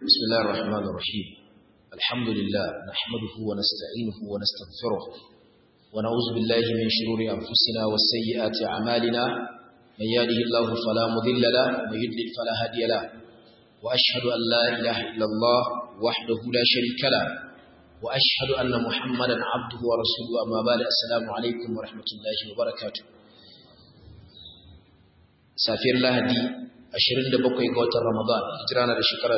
بسم الله الرحمن الرحيم الحمد لله نحمده ونستعينه ونستغفره ونعوذ بالله من شرور أنفسنا وسيئات أعمالنا من يهده الله فلا مضل له ومن يضلل فلا هادي له وأشهد أن لا إله إلا الله وحده لا شريك له وأشهد أن محمدا عبده ورسوله أما بعد السلام عليكم ورحمة الله وبركاته سافر لهدي 27 ga watan Ramadan hijira na da shekara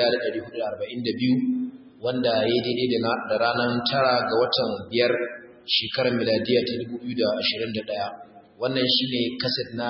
1442 wanda ya daidai da ranar tara ga watan biyar shekarar miladiya ta 2021 wannan shine kaset na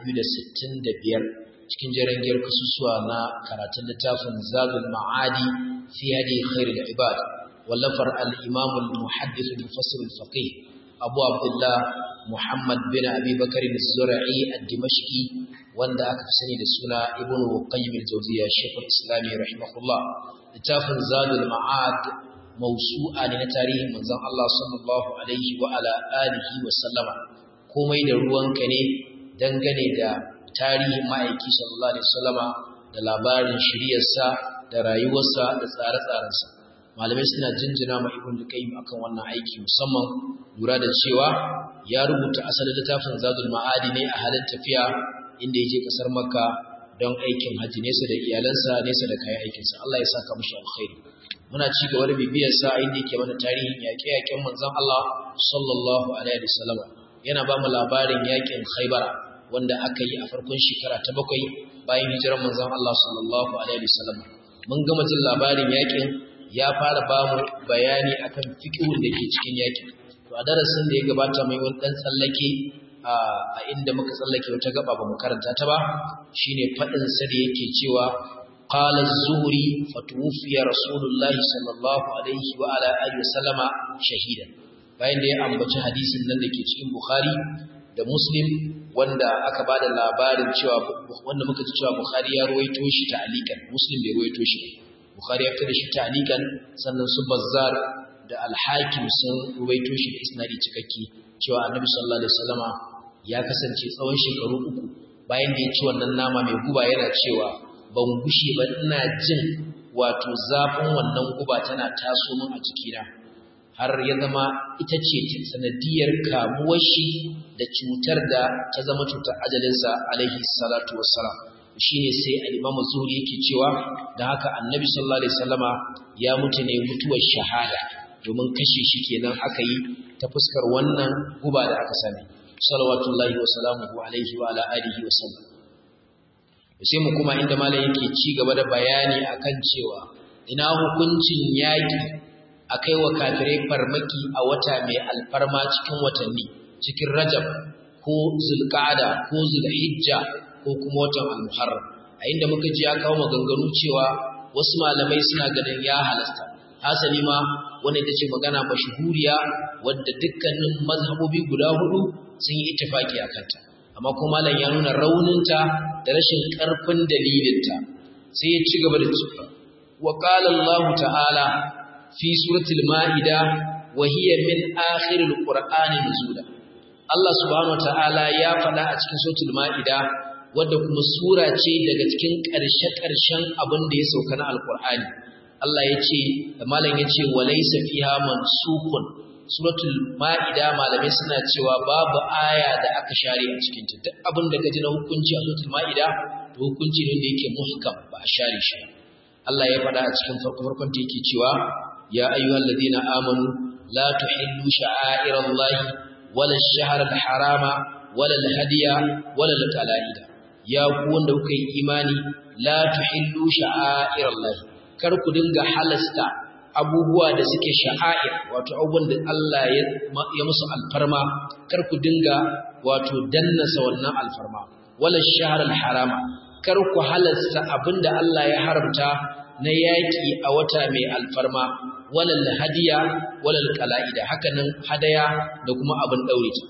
265 cikin jarangiyar kasusuwa na karatun littafin Zadul Ma'adi fi hadi khairul ibad wallafar al-Imam al-Muhaddith al-Mufassir al-Faqih Abu Abdullah Muhammad bin Abi Bakar az-Zura'i ad-Dimashqi wanda aka fi sani da suna Ibn Qayyim al-Jawziyya Sheikh al-Islam rahimahullah littafin Zadul Ma'ad mawsu'a ne na tarihin manzon Allah sallallahu alaihi wa ala alihi wa sallama komai da ruwanka ne dangane da tarihin ma'aiki sallallahu alaihi wasallama da labarin shiriyarsa da rayuwarsa da tsare-tsarensa malamai suna jinjina ma ibn qayyim akan wannan aiki musamman lura da cewa ya rubuta asalin littafin zadul ma'adi ne a halin tafiya inda yake kasar makka don aikin haji nesa da iyalansa nesa da kayan aikinsa Allah ya saka mishi alkhairi muna ci gaba da bibiyar sa inda yake mana tarihin yaƙe-yaƙen manzon Allah sallallahu alaihi wasallam yana ba mu labarin yaƙin Khaibara wanda aka yi a farkon shekara ta bakwai bayan hijirar manzon Allah sallallahu alaihi wasallam mun gama jin labarin yaƙin ya fara ba mu bayani akan fiqhun da ke cikin yaƙin to a darasin da ya gabata mai wani dan tsallake a inda muka tsallake wata gaba ba mu karanta ta ba shine fadin sa da yake cewa qala az-zuhri fatuwfiya rasulullahi sallallahu alaihi wa ala alihi wasallama shahidan bayan da ya ambaci hadisin nan da ke cikin bukhari da muslim wanda aka bada labarin cewa wanda muka ji cewa bukhari ya ruwaito shi ta'alikan muslim bai ruwaito shi bukhari ya fitar da shi ta'alikan sannan su bazzar da al-hakim sun ruwaito shi da isnadi cikakke cewa annabi sallallahu alaihi wasallama ya kasance tsawon shekaru uku bayan da ya ci wannan nama mai guba yana cewa ban gushe ba ina jin wato zafin wannan guba tana taso min a jikina har ya zama ita ce sanadiyar kamuwar shi da cutar da ta zama cutar ajalinsa alaihi salatu wassalam shine sai al-Imam Zuhri yake cewa da haka Annabi sallallahu alaihi wasallama ya mutu ne mutuwar shahada domin kashe shi kenan aka yi ta fuskar wannan guba da aka sani salawatullahi wa salamuhu alaihi wa ala alihi wa sallam sai mu kuma inda malam yake ci gaba da bayani akan cewa ina hukuncin yaki akai wa kafirai farmaki a wata mai alfarma cikin watanni cikin Rajab ko Zulqa'ada ko Zulhijja ko kuma watan Al-Muharram a inda muka ji ya kawo maganganu cewa wasu malamai suna ganin ya halasta hasali ma wanda ita ce magana mashhuriya wadda dukkanin mazhabobi guda hudu sun yi ittifaki a kanta amma kuma malam ya nuna rauninta da rashin karfin dalilinta sai ya ci gaba da cewa wa qala Allah ta'ala fi suratul maida wa hiya min akhiril qur'ani nuzula Allah subhanahu ta'ala ya faɗa a cikin suratul maida wadda kuma sura ce daga cikin ƙarshe-ƙarshen abin da ya sauka na alqur'ani Allah ya ce da malam ya ce walaysa fiha mansukun suratul ma'ida malamai suna cewa babu aya da aka share a cikin ta duk abin da kaji na hukunci a suratul ma'ida to hukunci ne da yake muhkam ba a share shi Allah ya faɗa a cikin farko farkon ta yake cewa ya ayyuhal ladina amanu la tuhillu sha'airallahi wala ash-shahra al-harama wala al-hadiya wala al-qala'ida ya ku wanda kuka yi imani la tuhillu sha'airallahi kar ku dinga halasta abubuwa da suke sha'air wato abubuwan da Allah ya musu alfarma kar ku dinga wato dannasa wannan alfarma wala shahrul harama kar ku halasta abinda Allah ya haramta na yaki a wata mai alfarma wala hadiya wala qala'ida hakanan hadaya da kuma abin daure ta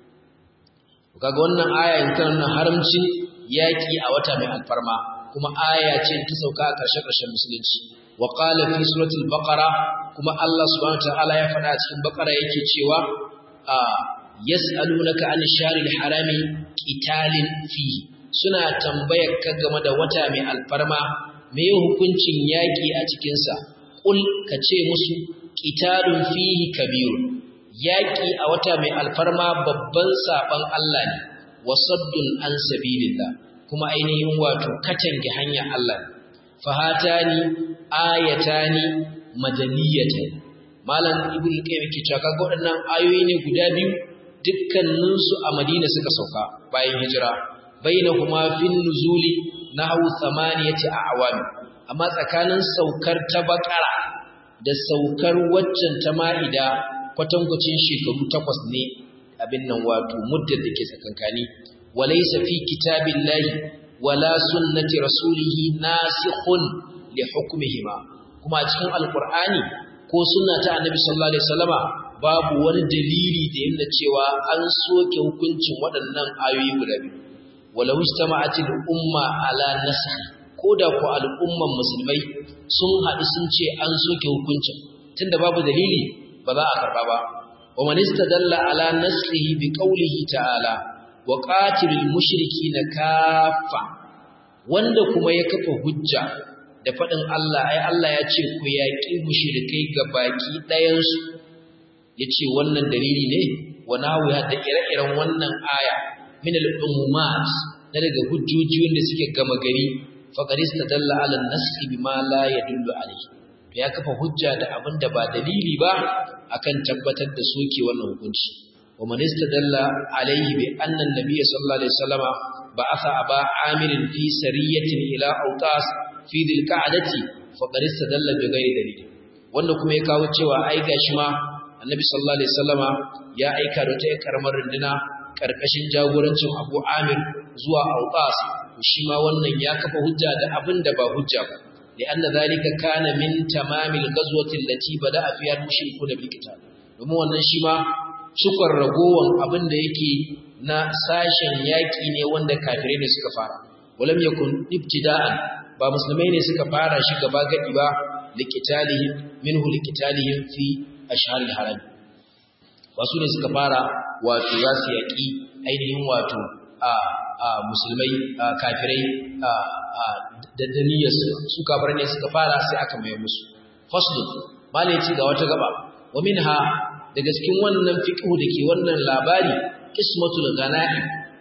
kaga wannan aya in tana haramcin yaki a wata mai alfarma kuma aya ce ta sauka a ƙarshe-ƙarshen musulunci wa qala fi suratul baqara kuma Allah subhanahu wataala ya faɗa cikin baqara yake cewa a yas'alunaka an sharil harami qitalin fi suna tambayar ka game da wata mai alfarma me hukuncin yaki a cikin sa qul kace musu qitalun fihi kabir yaki a wata mai alfarma babban saban Allah ne wasaddun an sabilillah kuma ainihin wato katange hanyar Allah fahatani ayatani madaniyatan malam ibnu qayyim ke cewa kaga waɗannan ayoyi ne guda biyu dukkanin su a Madina suka sauka bayan hijira bainahuma fin nuzuli nahwu thamaniyati a'wam amma tsakanin saukar ta bakara da saukar waccan ta ma'ida kwatankwacin shekaru takwas ne abin nan wato muddar da ke tsakankani walaysa fi kitabillahi wala sunnati rasulihi nasikhun li hukmihima kuma a cikin alqur'ani ko sunna ta annabi sallallahu alaihi wasallama babu wani dalili da yana cewa an soke hukuncin waɗannan ayoyi guda biyu walau istama'atil umma ala nasakh koda ko al'umman musulmai sun haɗu sun ce an soke hukuncin tunda babu dalili ba za a karba ba wa man istadalla ala nasrihi bi qawlihi ta'ala wa qatilul mushrikeena kaffa wanda kuma ya kafa hujja da faɗin Allah ai Allah ya ce ku yaƙi mushrikai ga baki ɗayansu ya ce wannan dalili ne wa nawiya da ire-iren wannan aya min al-umumat na daga hujjoji wanda suke gama gari faqad istadalla ala an-nasxi bima la yadullu alayhi ya kafa hujja da abin da ba dalili ba akan tabbatar da soke wannan hukunci wa man istadalla alayhi bi anna an-nabiy sallallahu alaihi wasallama ba'atha aba amirin fi sariyatin ila autas fi dhil qa'dati faqad istadalla bi ghairi dalil wanda kuma ya kawo cewa ai gashi ma annabi sallallahu alaihi wasallama ya aika da ta karamar runduna karkashin jagorancin Abu Amir zuwa Auqas shi ma wannan ya kafa hujja da abin da ba hujja ba lianna zalika kana min tamamil ghazwati allati bada'a fiha al-mushrikuna bil qital domin wannan shi ma cikon ragowan abin da yake na sashen yaki ne wanda kafirai ne suka fara walam yakun ibtida'an ba musulmai ne suka fara shi gaba gadi ba liqitalihim minhu liqitalihim fi ashharil haram ba su ne suka fara wato za su yaƙi ainihin wato a musulmai kafirai da daniyarsu su kafirai ne suka fara sai aka mai musu faslu malai ce ga wata gaba wa minha daga cikin wannan fiqhu dake wannan labari qismatul ghanaim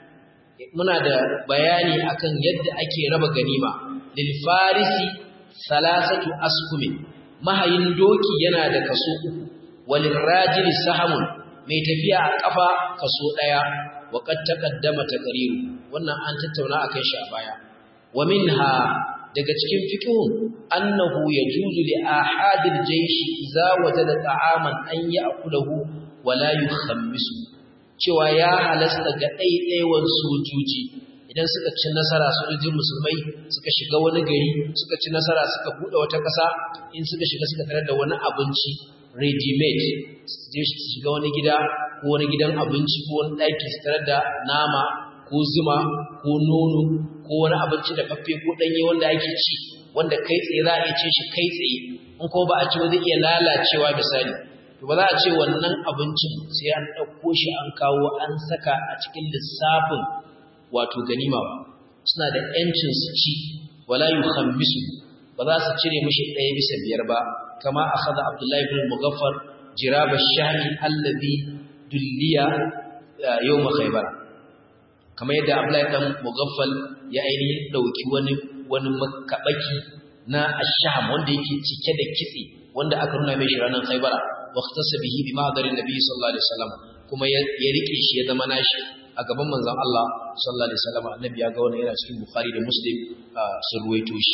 muna da bayani akan yadda ake raba ganima lil farisi salasatu askumin mahayin doki yana da kaso uku walil rajili sahamun mai tafiya a kafa kaso daya wa qad taqaddama taqriru wannan an tattauna akan shi a baya wa minha daga cikin fiqhun annahu yajuzu li ahadil jaysh idza wajada ta'aman an ya'kulahu wa la yukhammisu cewa ya halasta ga ɗaiɗaiwan sojoji idan suka ci nasara sojojin musulmai suka shiga wani gari suka ci nasara suka buɗe wata ƙasa in suka shiga suka tarar da wani abinci ready-made je su shiga wani gida ko wani gidan abinci ko wani ɗaki su tarar da nama ko zuma ko nono ko wani abinci da faffe ko ɗanye wanda ake ci wanda kai tsaye za a iya ce shi kai tsaye in ko ba a ci wani iya lalacewa misali to ba za a ce wannan abincin sai an ɗauko shi an kawo an saka a cikin lissafin wato ganima ba suna da ‘yancin su ci wala yi hammisu ba za su cire mashi ɗaya bisa biyar ba kama a haɗa abdullahi bin mugaffar jiraba shami allazi dulliya yau makhaibara kamar yadda abdullahi ɗan mugaffal ya ainihin ɗauki wani wani makaɓaki na asham wanda yake cike da kitse wanda aka nuna mai shi ranar khaibara waqtasa bihi bi ma'darin nabi sallallahu alaihi wasallam kuma ya rike shi ya zama nashi a gaban manzon Allah sallallahu alaihi wasallam annabi ya ga wannan yana cikin bukhari da muslim sun ruwaito shi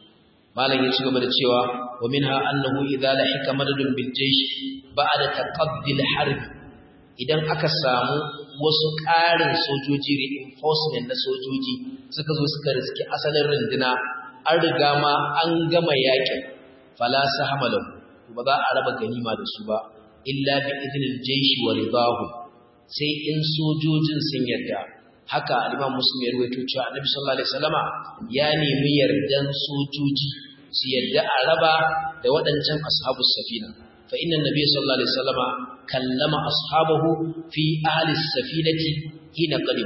malam ya ci gaba da cewa wa minha annahu idza lahika madadun bil jaysh ba'da taqaddi al harb idan aka samu wasu ƙarin sojoji reinforcement na sojoji suka zo suka riski asalin runduna an riga ma an gama yakin fala sahama lahu ba za a raba ganima da su ba illa bi idnil jaysh wa ridahu sai in sojojin sun yarda haka al-Imam Muslim ya rawaito cewa Annabi sallallahu alaihi wasallama ya nemi yardan sojoji su yarda a raba da waɗancan ashabus safina fa inna Nabiy sallallahu alaihi wasallama kallama ashabahu fi ahli safinati hina qadim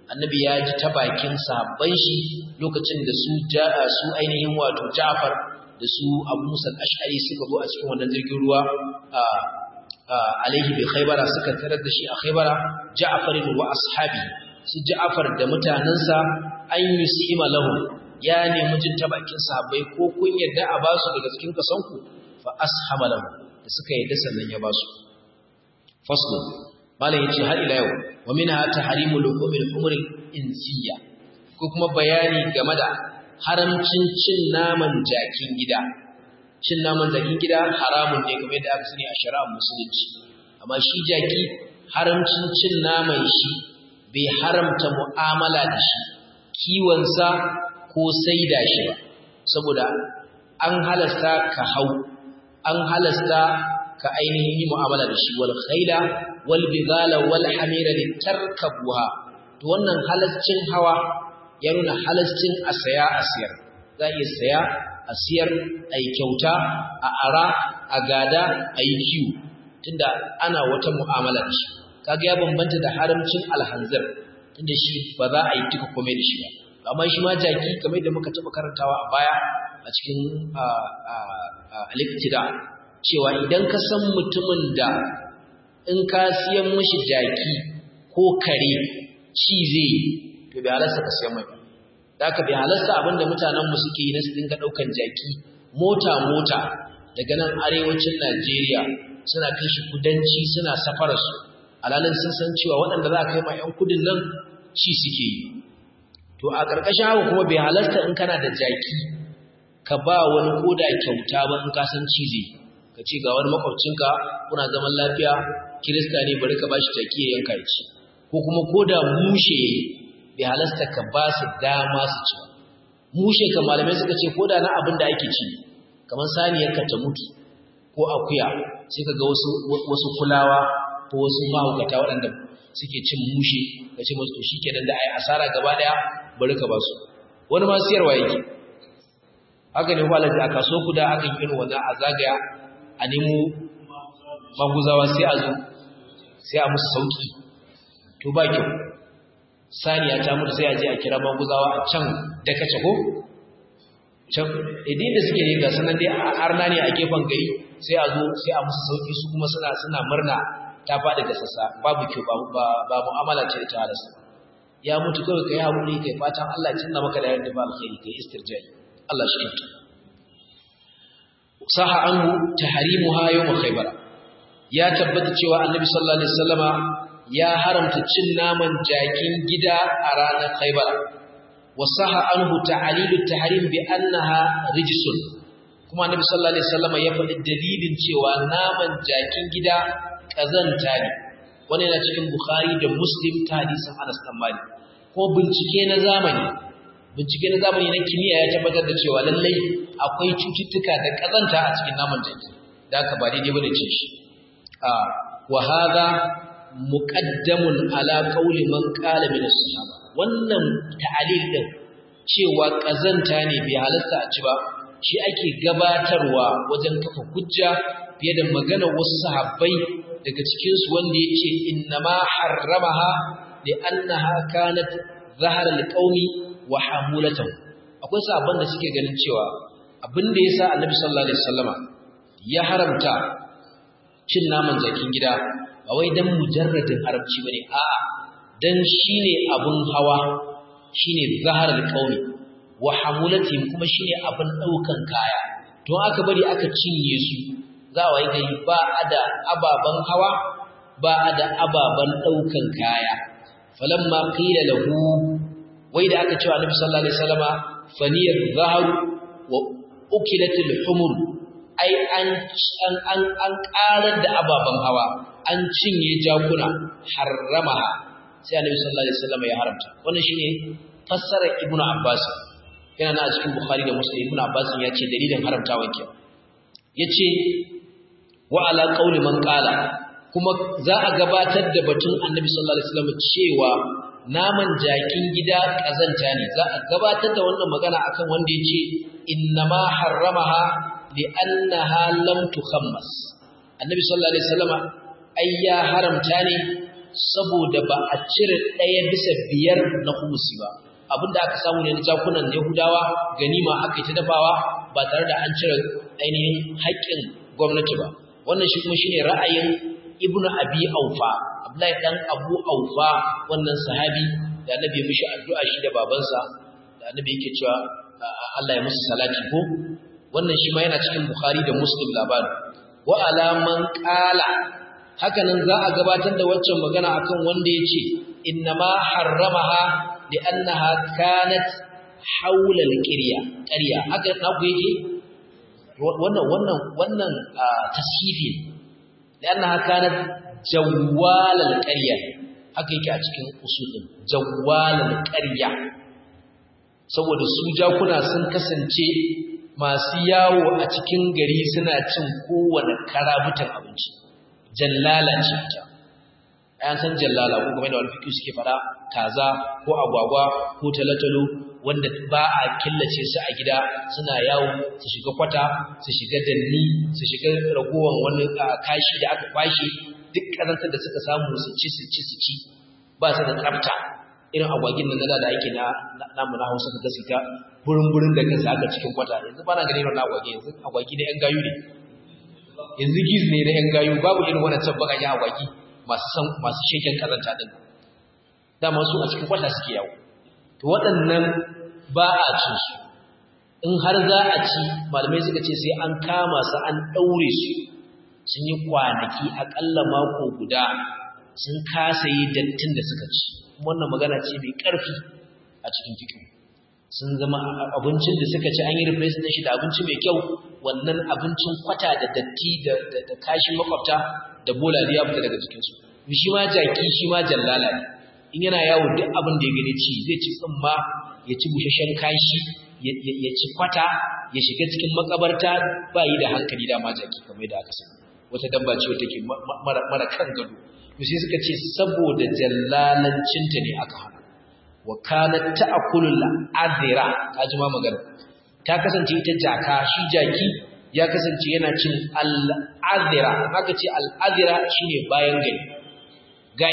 annabi ya ji ta bakin sahabban shi lokacin da su su ainihin wato Ja'far da su Abu Musa al-Ash'ari suka zo a cikin wannan jirgin ruwa alaihi bi Khaybara suka tarar da shi a Khaybara Ja'far wa ashabi su Ja'far da mutanansa an yusima lahu ya nemi jin ta bakin sahabbai ko kun yadda a basu daga cikin kasanku fa ashama lahu da suka yadda sannan ya basu fasl malam yace har ila yau wa minha tahrimul umil umr insiya ko kuma bayani game da haramcin cin naman jakin gida cin naman jakin gida haramun ne kamar yadda aka sani a shari'ar musulunci amma shi jaki haramcin cin naman shi bai haramta mu'amala da shi kiwonsa ko saida shi ba saboda an halasta ka hau an halasta ka ainihin yi mu'amala da shi wal khaila wal bigala wal hamira litarkabuha to wannan halascin hawa ya nuna halascin a saya a siyar za a iya saya a siyar a yi kyauta a ara a gada a yi kiwo tunda ana wata mu'amala da shi kaga ya bambanta da haramcin alhanzar tunda shi ba za a yi duka komai da shi ba amma shi ma jaki kamar da muka taɓa karantawa a baya a cikin aliktida cewa idan ka san mutumin da in ka siyan mashi jaki ko kare ci zai to bai halasta ka siyan mai ba da aka bai halasta abinda mutanenmu suke yi na su dinga ɗaukan jaki mota-mota daga nan arewacin najeriya suna kai shi kudanci suna safararsu alalin sun san cewa waɗanda za a kai ma 'yan kudin nan ci suke yi to a ƙarƙashin haka kuma bai halasta in kana da jaki ka ba wani koda kyauta ba in ka san ci zai ka ce ga wani makwabcinka kuna zaman lafiya kirista ne bari ka ba shi jaki ya yanka ya ci ko kuma koda mushe bai halasta ka ba su dama su ci mushe ka malamai suka ce koda na abin da ake ci kamar saniyar ka ta mutu ko akuya sai ka ga wasu wasu kulawa ko wasu mahaukata waɗanda suke cin mushe ka ce musu to shikenan da ai asara gaba daya bari ka ba su wani ma siyarwa yake haka ne kwalaji a kaso kuda aka yi irin wannan a zagaya a nemo maguzawa sai a zo sai a musu sauki to ba kyau saniya ta mutu sai a je a kira maguzawa a can da kace ko can idin da suke ne ga sanan dai a arna ne a gefen gari sai a zo sai a musu sauki su kuma suna suna murna ta faɗi da sassa babu kyau ba ba mu'amala ce ta halasta ya mutu kawai kai haƙuri kai fatan Allah ya cinna maka da yarda ba alkhairi kai istirjai Allah shi kinta saha anhu tahrimuha yawm khaybar ya tabbata cewa annabi sallallahu alaihi wasallama ya haramta cin naman jakin gida a ranar khaybar wa saha anhu ta'lilu tahrim bi annaha rijsun kuma annabi sallallahu alaihi wasallama ya faɗi dalilin cewa naman jakin gida kazanta ne wani yana cikin bukhari da muslim ta hadisin Anas dan Malik ko bincike na zamani bincike na zamani na kimiyya ya tabbatar da cewa lallai akwai cututtuka da kazanta a cikin naman jaki da aka ba daidai bane ce shi a wa hadha muqaddamun ala qawli man qala min as-sahaba wannan ta'alil din cewa kazanta ne bai halasta a ci ba shi ake gabatarwa wajen kafa hujja fiye da magana wasu sahabbai daga cikin su wanda yace innama harramaha li annaha kanat zahara liqaumi wa hamulatan akwai sahabban da suke ganin cewa abin da yasa annabi sallallahu alaihi wasallama ya haramta cin naman jakin gida ba wai dan mujarradin haramci bane a'a dan shine abun hawa shine zahara liqaumi wa hamulatin kuma shine abin daukan kaya to aka bari aka cinye su za a yi gari ba a da ababen hawa ba a da ababen ɗaukan kaya falamma qila lahu wai da aka cewa annabi sallallahu alaihi wasallama faniyar zaharu wa ukilatil humur ai an an an an karar da ababen hawa an cinye jakuna harramaha sai annabi sallallahu alaihi wasallama ya haramta wannan shine fassarar ibnu abbas yana na a cikin bukhari da muslim ibnu abbas ya ce dalilin haramtawan kenan yace wa ala qauli man qala kuma za a gabatar da batun annabi sallallahu alaihi wasallam cewa naman jakin gida kazanta ne za a gabatar da wannan magana akan wanda yace innama harramaha li annaha lam tukhammas annabi sallallahu alaihi wasallam ai ya haramta ne saboda ba a cire ɗaya bisa biyar na humusi ba abinda aka samu ne na jakunan yahudawa ganima aka yi ta dafawa ba tare da an cire ainihin haƙƙin gwamnati ba wannan shi kuma shine ra'ayin ibnu abi aufa abdullahi dan abu aufa wannan sahabi da annabi ya mishi addu'a shi da babansa da annabi yake cewa Allah ya musu salati ko wannan shi ma yana cikin bukhari da muslim labarin wa alaman qala haka nan za a gabatar da waccan magana akan wanda yace innama harramaha li'annaha kanat hawla al-qirya qarya haka na ku yake wannan wannan wannan tashifi li'annaha kanat jawwal al-qarya haka yake a cikin usulin jawwal al-qarya saboda su jakuna sun kasance masu yawo a cikin gari suna cin kowane karabutan abinci jallala ce ta ayan san jallala ko kuma da wani fikiyu suke fada kaza ko agwagwa ko talatalo wanda ba a killace su a gida suna yawo su shiga kwata su shiga danni su shiga ragowar wani kashi da aka kwashe duk kazantar da suka samu su ci su ci su ci ba su da tsafta irin agwagin nan da ake na namu na Hausa da su ta burin-burin da kansa aka cikin kwata yanzu ba na gani na agwagi yanzu agwagi na 'yan gayu ne yanzu giz ne na 'yan gayu babu irin wannan can baka ya agwagi masu san masu sheken kazanta din dama su a cikin kwata suke yawo to waɗannan ba a cin su in har za a ci malamai suka ce sai an kama su an ɗaure su sun yi kwanaki aƙalla mako guda sun kasa yi dattin da suka ci wannan magana ce mai ƙarfi a cikin fikin sun zama abincin da suka ci an yi replace shi da abinci mai kyau wannan abincin kwata da datti da kashin makwabta da bola da ya fita daga jikinsu shi ma jaki shi ma jallala ne in yana yawo duk abin da ya gani ci zai ci tsimma ya ci bushashen kashi ya ci kwata ya shiga cikin makabarta ba yi da hankali da ma jaki kamar da aka sani wata dabba ce wata ke mara kan gado to sai suka ce saboda jallalancinta ne aka hana wa kanat ta'kulul adira kaji ma magana ta kasance ita jaka shi jaki ya kasance yana cin al-adira haka ce al-adira shine bayan gari gai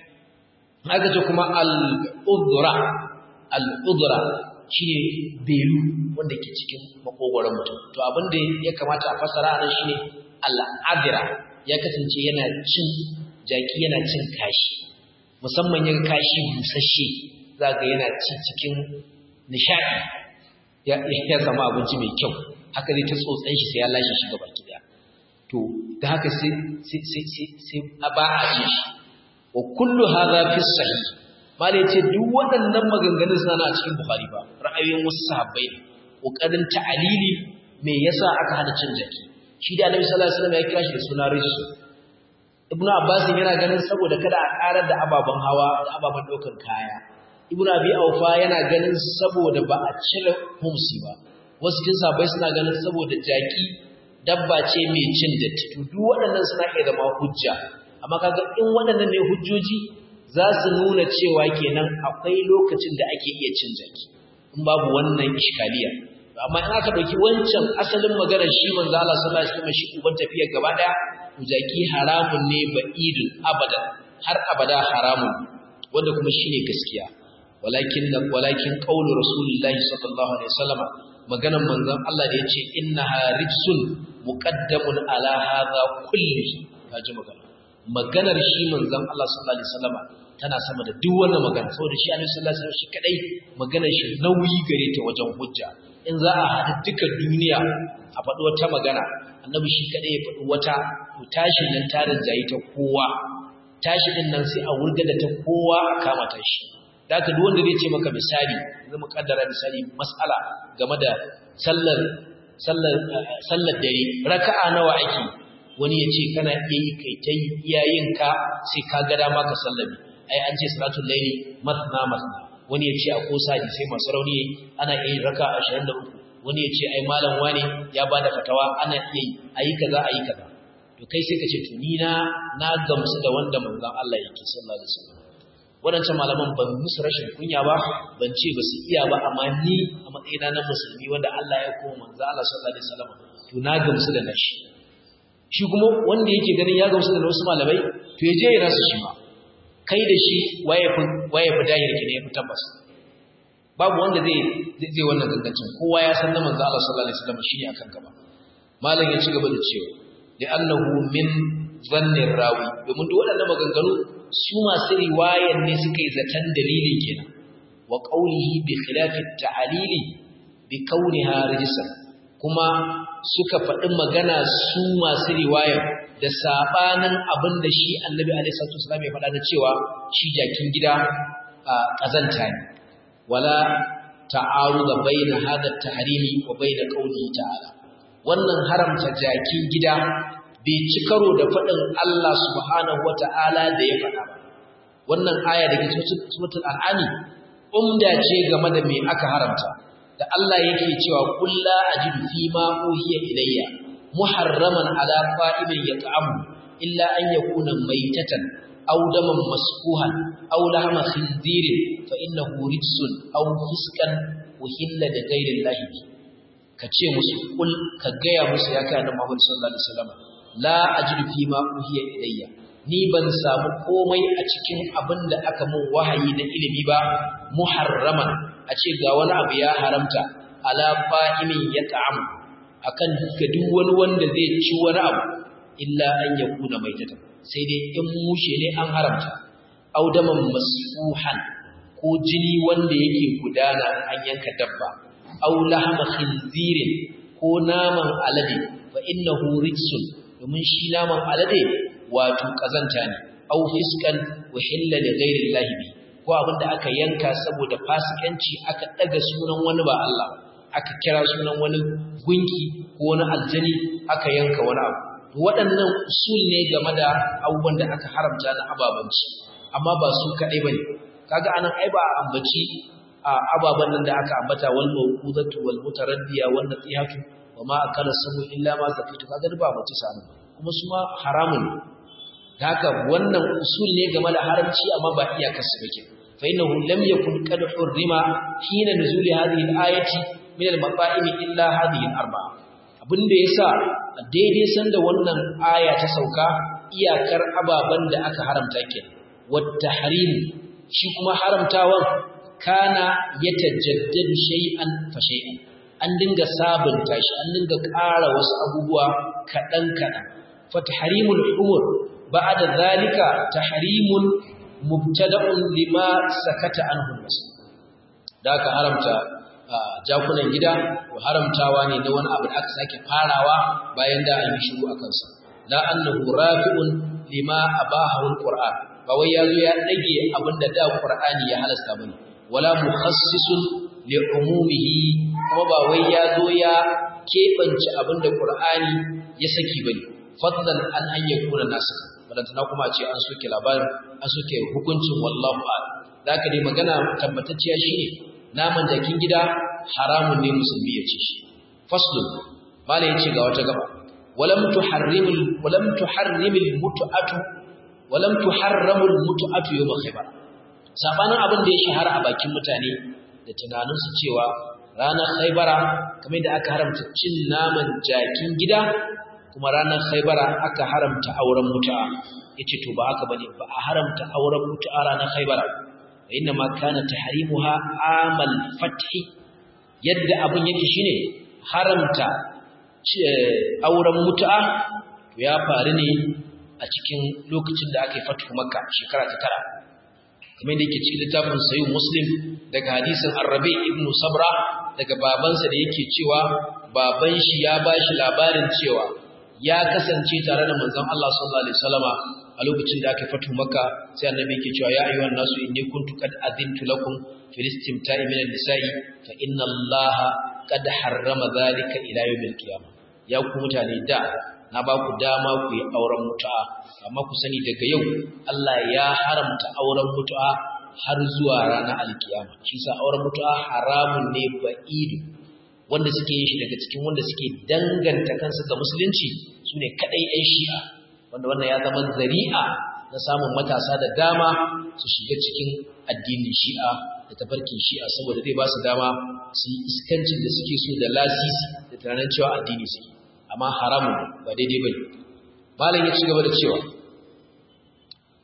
haka ce kuma al-udra al-udra shine belu wanda ke cikin makogoron mutum to abin da ya kamata a fasara nan shine al-adira ya kasance yana cin jaki yana cin kashi musamman yin kashi busasshe za ga yana ci cikin nishaɗi ya zama abinci mai kyau haka zai ta tsotsan shi sai ya lashe shi gaba ki daya to da haka sai sai a ba a ci shi wa kullu hadha fi sahih malai ce duk waɗannan maganganun suna a cikin bukhari ba ra'ayoyin wasu sahabbai ne kokarin ta'alili me yasa aka hana cin jaki shi da annabi sallallahu alaihi wasallam ya kira shi da suna rijsu ibnu abbas yana ganin saboda kada a karar da ababen hawa da ababen ɗaukar kaya ibnu abi aufa yana ganin saboda ba a cire humsi ba wasu kin sabai suna ganin saboda jaki dabba ce mai cin datti to duk waɗannan suna iya zama hujja amma kaga in waɗannan ne hujjoji za su nuna cewa kenan akwai lokacin da ake iya cin jaki in babu wannan iskaliya amma in aka dauki wancan asalin maganar shi manzo Allah sallallahu alaihi wasallam shi uban tafiyar gaba daya to jaki haramun ne ba'idul abadan har abada haramun wanda kuma shine gaskiya walakin walakin qaulu rasulullahi sallallahu alaihi wasallam maganar manzon Allah da yace innaha rijsun muqaddamun ala hadha kulli kaji magana maganar shi manzon Allah sallallahu alaihi wasallam tana sama da duk wannan magana saboda shi Annabi sallallahu alaihi wasallam shi kadai maganar shi nauyi gare ta wajen hujja in za a haɗu duka duniya a faɗi wata magana annabi shi kadai ya faɗi wata to tashi nan tarin jayi ta kowa tashi din nan sai a wurga da ta kowa a kama ta shi da haka duk wanda zai ce maka misali zai kaddara misali mas'ala game da sallar sallar sallar dare raka'a nawa ake wani ya ce kana iya yi kai ta iyayenka sai ka ga dama ka sallami ai an ce salatul laili matna matna wani ya ce a kosa ji sai masu rauni ana iya yin raka 23 wani ya ce ai malam wani ya ba da fatawa ana iya yi ayi kaza ayi kaza to kai sai ka ce to ni na na gamsu da wanda manzon Allah yake sallallahu alaihi wasallam wadancan malaman ban musu rashin kunya ba ban ce ba su iya ba amma ni a matsayina na musulmi wanda Allah ya koma manzon Allah sallallahu alaihi wasallam to na gamsu da nashi shi kuma wanda yake ganin ya gamsu da wasu malamai to ya je ya rasa shi ma kai da shi waye fi dahir ki ne ya fi tabbas babu wanda zai zai wannan gangancin kowa ya san na manzo Allah sallallahu alaihi wasallam shine akan gaba malam ya ci gaba da cewa da annahu min zannin rawi domin duk waɗannan maganganu su masu riwayan ne suka yi zaton dalilin kenan wa qawlihi bi khilafi ta'lili bi kauniha rijsan kuma suka faɗi magana su masu riwayar da sabanin abin da shi annabi alaihi salatu wasallam ya faɗa da cewa shi jakin gida a kazanta ne wala ta'aruda baina hada at-tahrimi wa baina qawlihi ta'ala wannan haramta jakin gida bai ci karo da faɗin Allah subhanahu wata'ala da ya faɗa ba wannan aya da ke suratul an'ami umda ce game da me aka haramta da Allah yake cewa qul la ajidu fi ma uhiya ilayya muharraman ala fa'imin yat'amu illa an yakuna maytatan aw daman masfuhan aw lahma khinzirin fa innahu rijsun aw fiskan uhilla da ghayri Allah ka ce musu kul ka gaya musu ya kai annabi Muhammad sallallahu alaihi wasallam la ajidu fi ma uhiya ilayya ni ban samu komai a cikin abin da aka mun wahayi na ilimi ba muharraman a ce ga wani abu ya haramta ala fa'imin ya ta'amu akan ga duk wani wanda zai ci wani abu illa an yakuna maitata sai dai in mushe ne an haramta audaman masfuhan ko jini wanda yake gudana an yanka dabba aw lahma khinzirin ko naman alade fa innahu rijsun domin shi naman alade wato kazanta ne aw fiskan wa hilla li ghairi llahi bi ko abinda aka yanka saboda fasikanci aka daga sunan wani ba Allah aka kira sunan wani gunki ko wani aljani aka yanka wani abu waɗannan usul ne game da abubuwan da aka haramta na ababanci amma ba su kaɗai bane kaga anan ai ba a ambaci a ababan nan da aka ambata wal mawqudatu wal mutaraddiya wan nasihatu wa ma akala samu illa ma zakitu kaga ba mace sanu kuma su ma haramun haka wannan usul ne game da haramci amma ba iyakar su bake fa innahu lam yakun qad hurrima hina nuzuli hadhihi al-ayati min al-mafa'im illa hadhihi al-arba'a abinda yasa daidai sanda wannan aya ta sauka iyakar ababan da aka haramta ke wat tahrim shi kuma haramtawan kana yatajaddadu shay'an fa shay'an an dinga sabunta shi an dinga ƙara wasu abubuwa kaɗan kaɗan fa tahrimul umur ba'da zalika tahrimun mubtada'un lima sakata anhu nas da aka haramta jakunan gida ko haramtawa ne da wani abu da aka sake farawa bayan da an yi shiru akan sa la annahu rafi'un lima abahu alquran ba wai yazo ya dage abinda da qur'ani ya halasta bane wala mukhassisun li umumihi kuma ba wai yazo ya kebance abinda qur'ani ya saki bane fadlan an an yakuna nasu balantana kuma ce an soke labarin an soke hukuncin wallahu a'lam zaka dai magana tabbatacciya shine naman jakin gida haramun ne musulmi ya ci shi faslun malai yace ga wata gaba walam tuharrimul walam tuharrimul mut'atu walam tuharramul mut'atu yawm khaybar sabanin abin da ya shahara a bakin mutane da tunanin su cewa ranar khaybara kamar da aka haramta cin naman jakin gida kuma ranar khaybara aka haramta auren mutu'a yace to ba haka bane ba a haramta auren mutu'a ranar khaybara inna ma kana tahrimuha amal fathi yadda abun yake shine haramta auren mutu'a to ya faru ne a cikin lokacin da aka yi fatu makka shekara ta tara kamar da yake cikin littafin sayi muslim daga hadisin arrabi ibn sabra daga babansa da yake cewa baban shi ya ba shi labarin cewa ya kasance tare da manzon Allah sallallahu alaihi wasallama a lokacin da aka yi fatu makka sai annabi yake cewa ya ayyuhan nasu inni kuntu qad adintu lakum fil istimta'i min an-nisa'i fa inna Allaha qad harrama dhalika ila yawmil qiyamah ya ku mutane da na ba ku dama ku yi auren mutu'a amma ku sani daga yau Allah ya haramta auren mutu'a har zuwa ranar alkiyama shi sa auren mutu'a haramun ne ba'idu wanda suke yin shi daga cikin wanda suke danganta kansu ga musulunci su ne kaɗai 'yan shi'a wanda wannan ya zama zari'a na samun matasa da dama su shiga cikin addinin shi'a da tafarkin shi'a saboda zai ba su dama su yi iskancin da suke so da lasisi da tunanin cewa addini suke amma haramun ba daidai bane malam ya ci gaba da cewa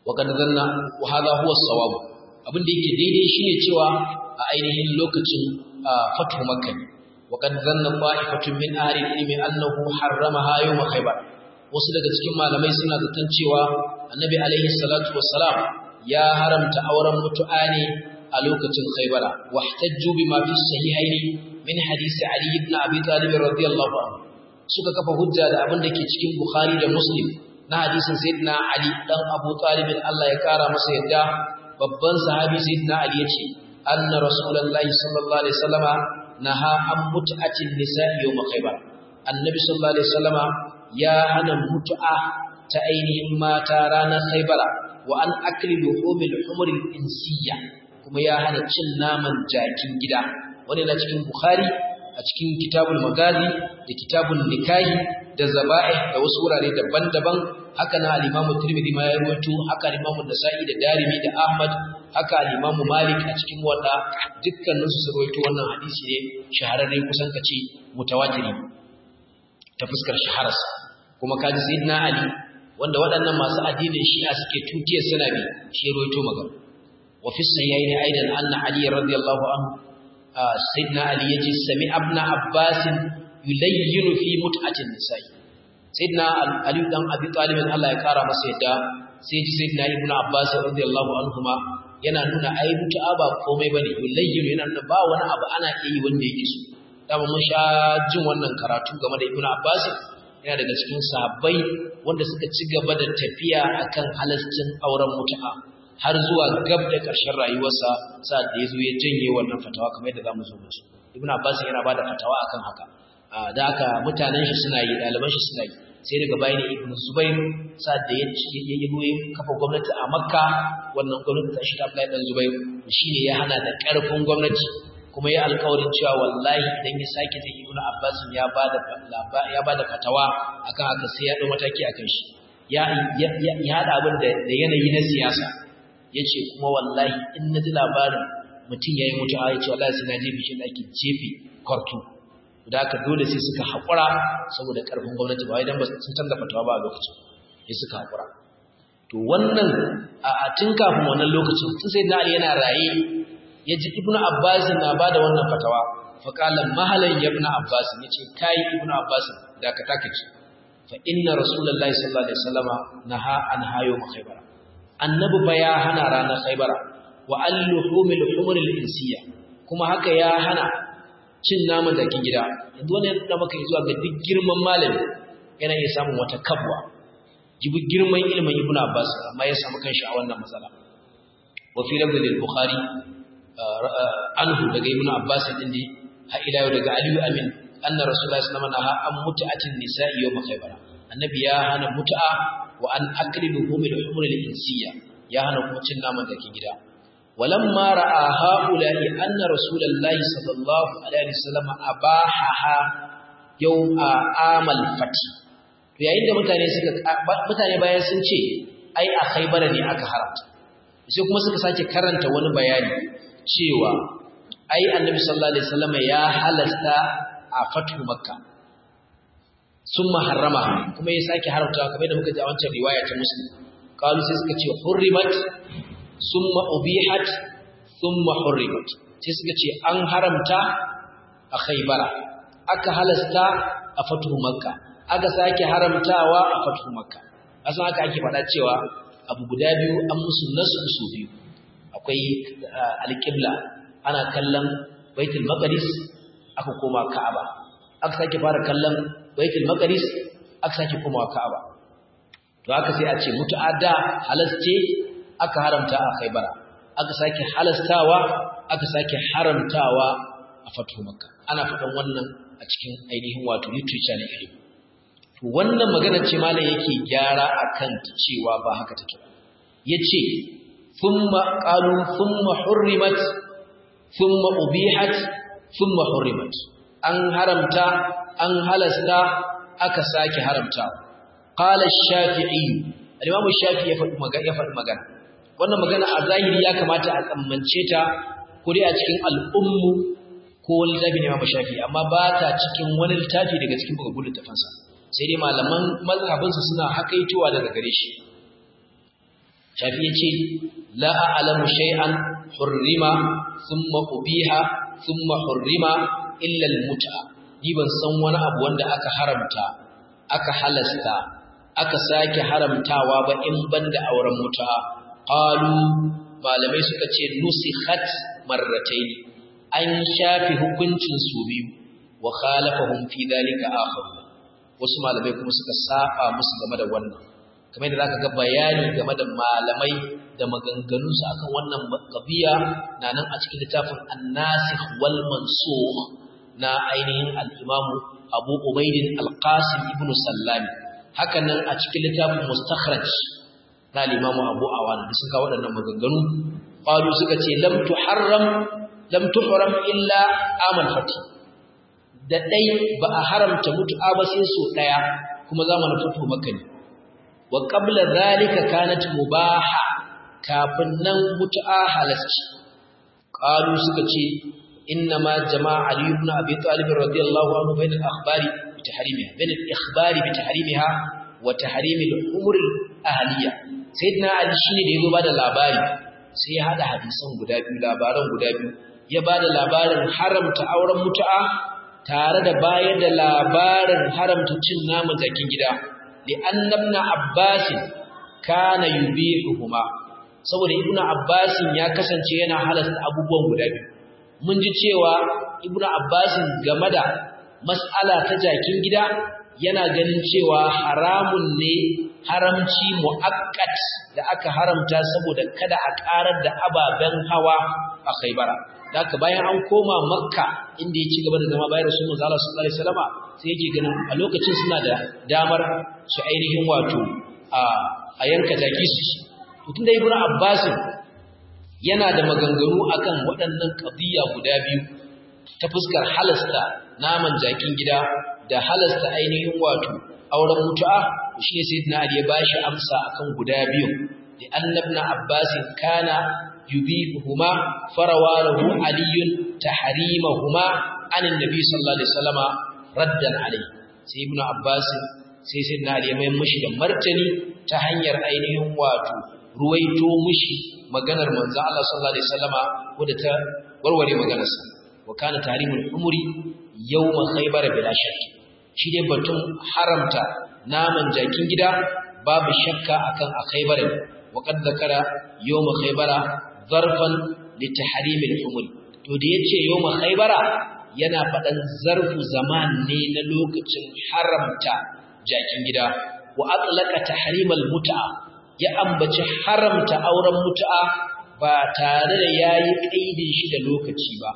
wa kad zanna wa hadha huwa as-sawab abin da yake daidai shine cewa a ainihin lokacin fatu makka ne wa kad zanna qa'ifatun min ahli ilmi annahu harramaha yawm khaybar wasu daga cikin malamai suna zaton cewa annabi alaihi salatu wassalam ya haramta auren mutu'a ne a lokacin khaybara wahtajju bima fi sahihaini min hadisi ali ibn abi talib radiyallahu anhu suka kafa hujja da abin da ke cikin bukhari da muslim na hadisin sayyidina ali dan abu talib Allah ya kara masa yadda babban sahabi sayyidina ali yace anna rasulullahi sallallahu alaihi wasallama naha an mut'atin nisa'i yawm khaybar annabi sallallahu alaihi wasallama ya hana mutu'a ta ainihin mata ranar khaybara wa an akli luhumil humuril insiyya kuma ya hana cin naman jakin gida wani na cikin bukhari a cikin kitabul magazi da kitabul nikahi da zaba'i da wasu wurare daban-daban haka na al-imamu tirmidhi ma ya rawaito haka al-imamu nasa'i da darimi da ahmad haka al-imamu malik a cikin wanda dukkanin su rawaito wannan hadisi ne shahararre kusan kace mutawatiri ta fuskar shahararsa kuma kaji sayyidina ali wanda waɗannan masu addinin shi'a suke tutiyar suna bi shi rawaito magana wa fi sayyaini aidan anna ali radiyallahu anhu sayyidina ali yaji sami ibn abbas yulayyinu fi mut'atin nisa'i sayyidina ali dan abi talib Allah ya kara masa yadda sai ji sayyidina ibn abbas radiyallahu anhuma yana nuna ai mutu'a ba komai bane yulayyinu yana nuna ba wani abu ana iya yi wanda yake so dama mun sha jin wannan karatu game da ibn abbas yana daga cikin sahabbai wanda suka ci gaba da tafiya akan halascin auren mutu'a har zuwa gab da ƙarshen rayuwarsa sa'ad da ya zo ya janye wannan fatawa kamar yadda za mu zo musu ibn abbas yana ba da fatawa akan haka da haka mutanen shi suna yi ɗaliban shi suna yi sai daga bayan ibn zubair sa'ad da ya yi kafa gwamnati a makka wannan gwamnati ta shi ta abdullahi dan zubair shine ya hana da ƙarfin gwamnati kuma ya alƙawarin cewa wallahi idan ya sake ta ibn abbas ya ba da ya ba da fatawa akan haka sai ya ɗau mataki akan shi ya ya haɗa abin da yanayi na siyasa ya ce kuma wallahi in na ji labarin mutum ya yi mutu a ya ce wallahi sai na jefe shi da ake jefe kwartu da aka dole sai suka haƙura saboda ƙarfin gwamnati ba idan ba sun canza fatawa ba a lokacin ya suka haƙura to wannan a tun kafin wannan lokacin tun sai na yana raye ya ji ibnu abbas na ba da wannan fatawa faƙala mahalan ya ibnu abbas ya ce kai ibnu abbas da ka taka ce fa inna rasulullahi sallallahu alaihi wasallama naha an hayo makhaybara annabi ba ya hana ranar khaybara wa al-luhumil humuril insiyya kuma haka ya hana cin naman dakin gida yanzu wani da maka zuwa ga duk girman malami yana iya samun wata kabwa jibi girman ilimin ibnu abbas amma ya samu kanshi a wannan matsala wa fi lafzi al-bukhari anhu daga ibnu abbas din ne ha ila yau daga aliyu amin anna rasulullahi sallallahu alaihi wasallam an mut'atin nisa'i yawm khaybara annabi ya hana mut'a wa an aklilu humil humul insiyya ya hana kuma cin naman dakin gida walamma ra'a haula'i anna rasulullahi sallallahu alaihi wasallam abahaha yawma amal fati to yayin da mutane suka mutane bayan sun ce ai a khaybara ne aka haramta sai kuma suka sake karanta wani bayani cewa ai annabi sallallahu alaihi wasallam ya halasta a fatu makka sun maharrama kuma ya sake haramta kamar da muka ji a wancan riwaya ta muslim kalu sai suka ce hurrimat summa ubihat thumma hurrimat sai suka ce an haramta a khaybara aka halasta a fatu makka aka sake haramtawa a fatu makka asan haka ake faɗa cewa abu guda biyu an musu nasu su biyu akwai alƙibla ana kallon baitul maqdis aka koma ka'aba aka sake fara kallon baitul maqdis aka sake komawa ka'aba to aka sai a ce mutu'adda halasce aka haramta a khaybara aka sake halastawa aka sake haramtawa a fatu makka ana faɗan wannan a cikin ainihin wato literature na ilimi to wannan magana ce malam yake gyara akan cewa ba haka take ba yace thumma qalu thumma hurrimat thumma ubihat thumma hurrimat an haramta an halasta aka sake haramta qala ash-shafi'i al-imam ash-shafi'i ya faɗi magana ya faɗi magana wannan magana a zahiri ya kamata a tsammance ta ko dai a cikin al'ummu ko wani littafi ne imam shafi'i amma ba ta cikin wani littafi daga cikin bugagun littafansa sai dai malaman mazhabinsa suna hakaitowa daga gare shi shafi yace la a'lamu shay'an hurrima thumma ubiha thumma hurrima illa al-mut'a ni ban san wani abu wanda aka haramta aka halasta aka sake haramtawa ba in banda auren mut'a qalu malamai suka ce nusikhat marratayn an shafi hukuncin su biyu wa khalafahum fi dhalika akhar wasu malamai kuma suka saba musu game da wannan kamar da zaka ga bayani game da malamai da maganganun su akan wannan qadiya na nan a cikin littafin an-nasikh wal mansukh na ainihin al-imam Abu Ubayd al-Qasim ibn Sallami haka nan a cikin littafin mustakhraj na al-imam Abu Awan da suka waɗannan maganganu qalu suka ce lam tuharram lam tuhram illa amal fati da dai ba a haramta mutu'a ba sai so daya kuma zamanin fito maka ne wa qabla zalika kanat mubaha kafin nan mutu'a halasci qalu suka ce inna ma jama'a ali ibn abi talib radiyallahu anhu bain al-akhbari bi tahrimiha bain al-ikhbari bi tahrimiha wa tahrim al-umur al-ahliya sayyidina ali shine da yazo bada labari sai ya hada hadisan guda biyu labaran guda biyu ya bada labarin haramta auren mutu'a tare da bayar da labarin haramta cin naman jakin gida li annabna abbas kana yubihuhuma saboda ibnu abbas ya kasance yana halasta abubuwan guda biyu mun ji cewa ibnu abbas game da mas'ala ta jakin gida yana ganin cewa haramun ne haramci mu'akkat da aka haramta saboda kada a karar da ababen hawa a Khaibara haka bayan an koma Makka inda ya ci gaba da zama bayan Rasulullah sallallahu alaihi wasallam sai yake ganin a lokacin suna da damar su ainihin wato a a yanka jaki su tunda Ibn Abbas yana da maganganu akan waɗannan qadiya guda biyu ta fuskar halasta naman jakin gida da halasta ainihin wato auren mutu'a shi ne sayyidina Ali ya bashi amsa akan guda biyu da annabna Abbas kana yubihuhuma farawalahu aliyun tahrimahuma an annabi sallallahu alaihi wasallama raddan alai sai ibnu Abbas sai sayyidina Ali ya mai mishi da martani ta hanyar ainihin wato ruwaito mishi maganar manzo Allah sallallahu alaihi wasallama wadda ta warware maganarsa wa kana tahrimul umuri yawma khaybar bila shakki shi dai batun haramta naman jakin gida babu shakka akan a khaybar wa qad zakara yawma khaybara zarfan li tahrimil umuri to da yace yawma khaybara yana fadan zarfu zaman ne na lokacin haramta jakin gida wa atlaqa tahrimal mut'a ya ambaci haramta auren mut'a ba tare da yayi kaidin shi da lokaci ba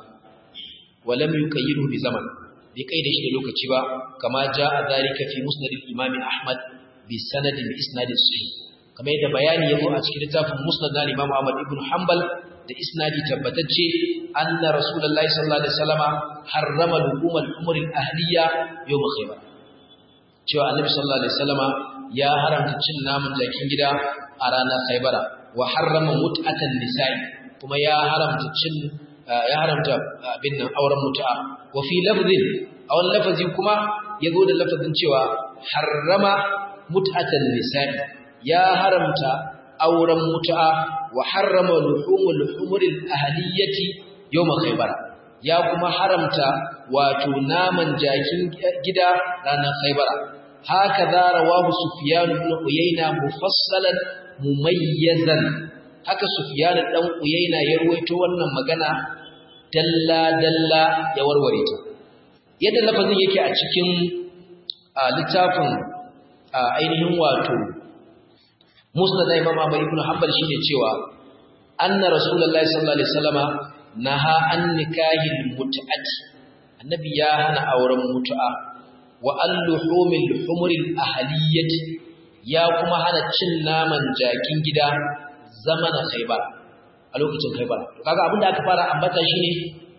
walam yuqayyidu bi zaman bai kaida shi da lokaci ba kama jaa zalika fi musnad al-imam ahmad bi sanad al-isnad sahih kamar yadda bayani yazo a cikin littafin musnad al-imam ahmad ibn hanbal da isnadi tabbatacce anna rasulullahi sallallahu alaihi wasallama harrama lukum al-umur al-ahliya yawm khaybar cewa annabi sallallahu alaihi wasallama ya haramta cin naman jakin gida a ranar khaybara wa harrama mut'atan nisa'i kuma ya haramta cin ya haramta abin nan auren mutu'a wa fi lafzin a wani lafazi kuma ya zo da lafazin cewa harrama mut'atan nisa'i ya haramta auren mutu'a wa harrama luhumul humuril ahliyati yawm khaybar ya kuma haramta wato naman jakin gida ranar khaybara haka da rawahu sufyan ibn uyayna mufassalan mumayyazan haka sufyan dan uyayna ya ruwaito wannan magana dalla-dalla ya warware ta yadda lafazin yake a cikin littafin ainihin wato musnad imam Ahmad ibn Hanbal shine cewa anna rasulullahi sallallahu alaihi wasallama naha an nikahil mut'ati annabi ya hana auren mutu'a wa al-luhumil humuril ahliyati ya kuma hana cin naman jakin gida zamanin khaybar a lokacin khaybar kaga abinda aka fara ambata shine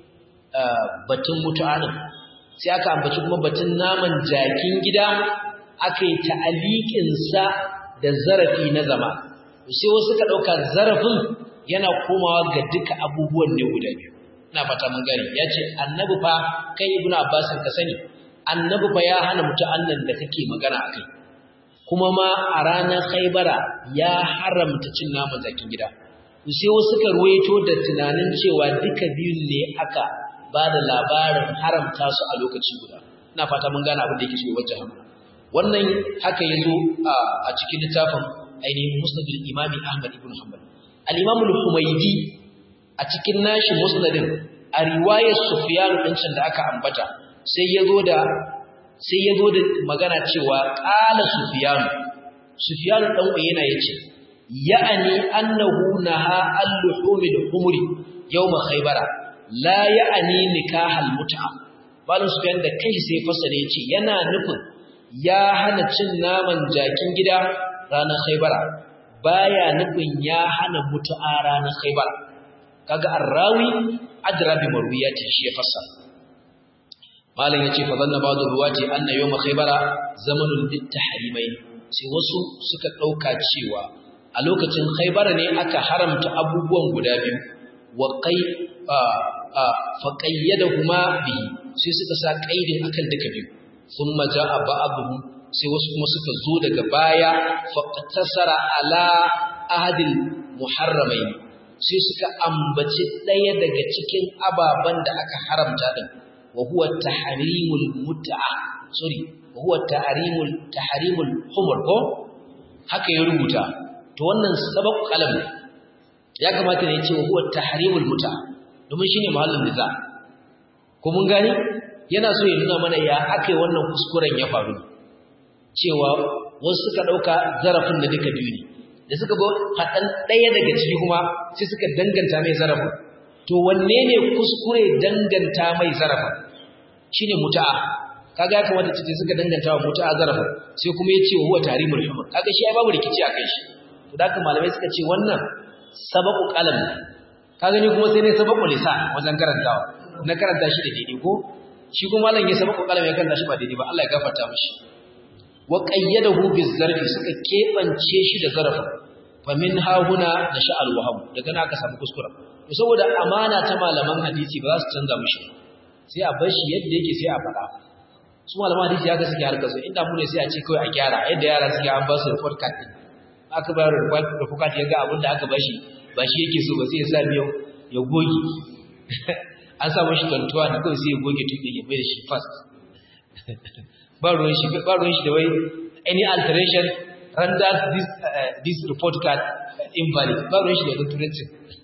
batun mutu'a din sai aka ambaci kuma batun naman jakin gida aka yi ta'aliqin sa da zarafi na zama sai wasu ka dauka zarafin yana komawa ga duka abubuwan ne guda biyu ina fata mun gani yace annabi fa kai ibnu abbas ka sani annabi fa ya hana mutu'an nan da kake magana akai kuma ma a ranar Khaibara ya haramta cin naman jakin gida sai wasu suka ruwaito da tunanin cewa duka biyun ne aka ba da labarin haramta su a lokaci guda ina fata mun gane abin da yake so wajen hamma wannan haka yazo a cikin littafin ainihin musnadul imami ahmad ibn hanbal al-imam al-humaydi a cikin nashi musnadin a riwayar sufyan din can da aka ambata sai yazo da sai yazo da magana cewa qala sufyan sufyan dan uyena yace ya'ani annahu naha al-luhumil humri yawm khaybara la ya'ani nikahal mut'a malam sufyan da kai sai fasale yace yana nufin ya hana cin naman jakin gida ranar khaybara baya nufin ya hana mutu'a ranar khaybara kaga arrawi adra bi marwiyati shi ya fassara malam yace fa zanna ba'd ruwati anna yawm khaybara zamanul littahrimain sai wasu suka dauka cewa a lokacin khaybara ne aka haramta abubuwan guda biyu wa qai fa qayyadahuma bi sai suka sa qaidin akan duka biyu thumma jaa ba'dhum sai wasu kuma suka zo daga baya fa qatasara ala ahadil muharramain sai suka ambaci daya daga cikin ababan da aka haramta din wa huwa tahrimul mut'a sorry wa huwa tahrimul tahrimul humur ko haka ya rubuta to wannan sabab kalam ya kamata ne ya ce wa huwa tahrimul mut'a domin shine mahallin niza ko mun gani yana so ya nuna mana ya akai wannan kuskuren ya faru cewa wasu suka dauka zarafin da duka biyu ne da suka go fadan daya daga ciki kuma sai suka danganta mai zarafin to wanne ne kuskure danganta mai zarafin shine muta'a kaga ya kamata ce suka danganta wa muta'a zarafin sai kuma ya ce huwa tarimul humur kaga shi ai babu rikici akan shi to da haka malamai suka ce wannan sabaqu qalam ka gani kuma sai ne sabaqu lisan wajen karantawa na karanta shi da daidai ko shi kuma malam ya sabaqu qalam ya karanta shi ba daidai ba Allah ya gafarta mishi wa qayyadahu bizarfi suka kebance shi da zarafin fa min ha huna nasha al-wahab daga na aka samu kuskura to saboda amana ta malaman hadisi ba za su canza mishi sai a bar shi yadda yake sai a faɗa su malaman hadisi ya ga suke harkar su inda mu ne sai a ce kawai a gyara yadda yara suke an ba su report card din aka bayar da report card ya ga abin da aka bashi ba shi yake so ba sai ya sa miyau ya goge an sa mashi tantuwa da kawai sai ya goge tuɗe ya bai da shi fast ba ruwan shi ba ruwan shi da wai any alteration renders this uh, this report card invalid ba ruwan shi da wani turancin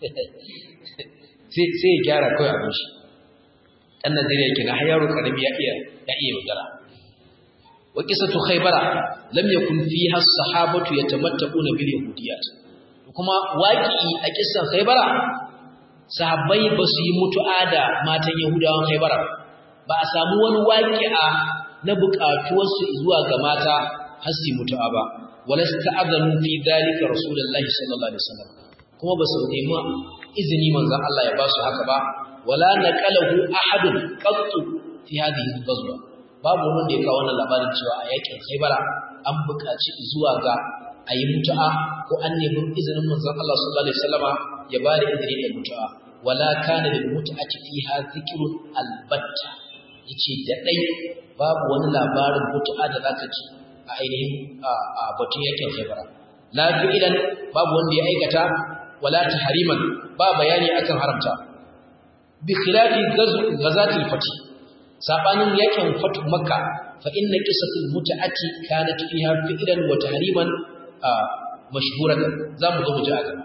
sai ya gyara kawai abin shi ɗan Najeriya kenan har yaro karami ya iya ya iya yaudara wa qisatu khaybara lam yakun fiha as-sahabatu yatamattaquna bil yahudiyyat kuma waki a kissan khaybara sahabbai ba su yi mutu'a da matan yahudawan khaybara ba a samu wani waqi'a na buƙatuwar su zuwa ga mata har su mutu'a ba wala sta'adhanu fi dhalika rasulullahi sallallahu alaihi wasallam kuma ba su nemi izini manzon Allah ya ba su haka ba wala naqalahu ahadun qattu fi hadhihi al-ghazwa babu wanda ya kawo wannan labarin cewa a yakin Khaybara an buƙaci zuwa ga ayi mutu'a ko an nemi izinin manzon Allah sallallahu alaihi wasallama ya ba da izini da mutu'a wala kana lil mut'ati fiha dhikrun albatta yace da dai babu wani labarin mutu'a da zaka ji a ainihin a batun yakin Khaybara la fi'lan babu wanda ya aikata wala tahriman ba bayani akan haramta bi khilafi ghazatil fath sabanin yakin fatu makka fa inna qisatul mut'ati kanat fiha fi'lan wa tahriman mashhuratan zamu zo mu ji a gaba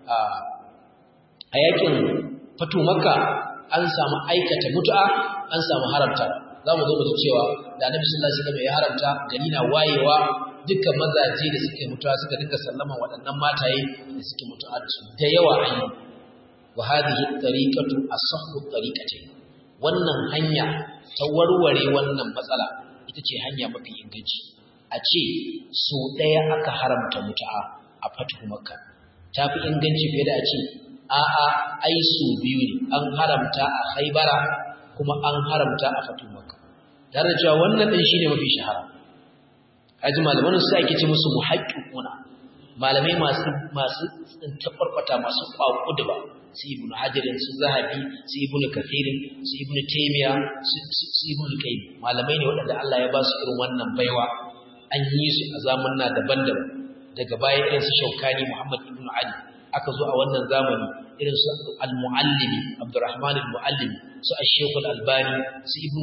a yakin fatu makka an samu aikata mut'a an samu haramta zamu zo mu ji cewa da annabi sallallahu alaihi wasallam ya haramta gani na wayewa dukkan mazaje da suke mutuwa suka dinga sallama waɗannan mataye da suke mutuwa da yawa an yi wa hadhihi tariqatu asahhu tariqati wannan hanya ta warware wannan matsala ita ce hanya mafi inganci a ce so daya aka haramta mutu'a a fatu makka tafi inganci fiye da a ce a'a ai so biyu ne an haramta a khaybara kuma an haramta a fatu makka tare da cewa wannan din shine mafi shahara aji malaman su ake ce musu muhaqqiquna malamai masu masu tsintafarfata masu kwakudu ba su ibn hajarin su zahabi su ibn kathirin su ibn taymiya su ibn qayyim malamai ne waɗanda Allah ya ba su irin wannan baiwa an yi su a zamanna daban-daban daga baya irin su Shaukani Muhammad ibn Ali aka zo a wannan zamani irin su al-Muallimi Abdurrahman al-Muallimi su Ash-Shaykh al-Albani su Ibn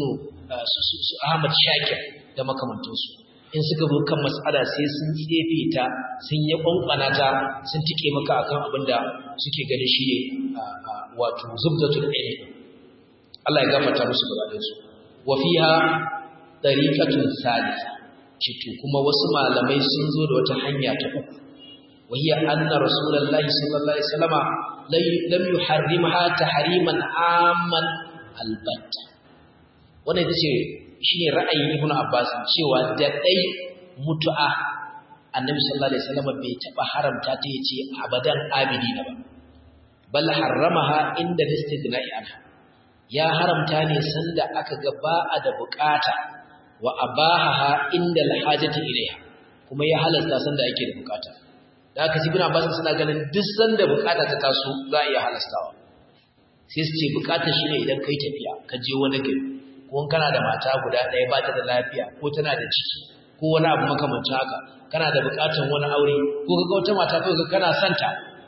su Ahmad Shakir da makamantansu in suka zo kan mas'ala sai sun tsefe ta sun yi kwankwana ta sun tike maka akan abin da suke ganin shi ne wato zubdatul ilm Allah ya gafarta musu gaba da su wa fiha tariqatun salisa cito kuma wasu malamai sun zo da wata hanya ta uku wa hiya anna rasulullahi sallallahu alaihi wasallama lam yuharrimha tahriman amman albatta wannan ita ce shine ra'ayin ibn abbas cewa da dai mutu'a annabi sallallahu alaihi wasallam bai taba haramta ta yace abadan abidina ba bal harramaha inda istighna'i anha ya haramta ne sanda aka ga ba a da bukata wa abaha inda alhajati ilaiha kuma ya halasta sanda ake da bukata da aka ibn abbas suna ganin duk sanda bukata ta taso za a iya halastawa sai su ce bukata shine idan kai tafiya ka je wani gari ko kana da mata guda ɗaya ba ta da lafiya ko tana da ciki ko wani abu makamancin haka kana da buƙatar wani aure ko kaga wata mata kawai ka kana santa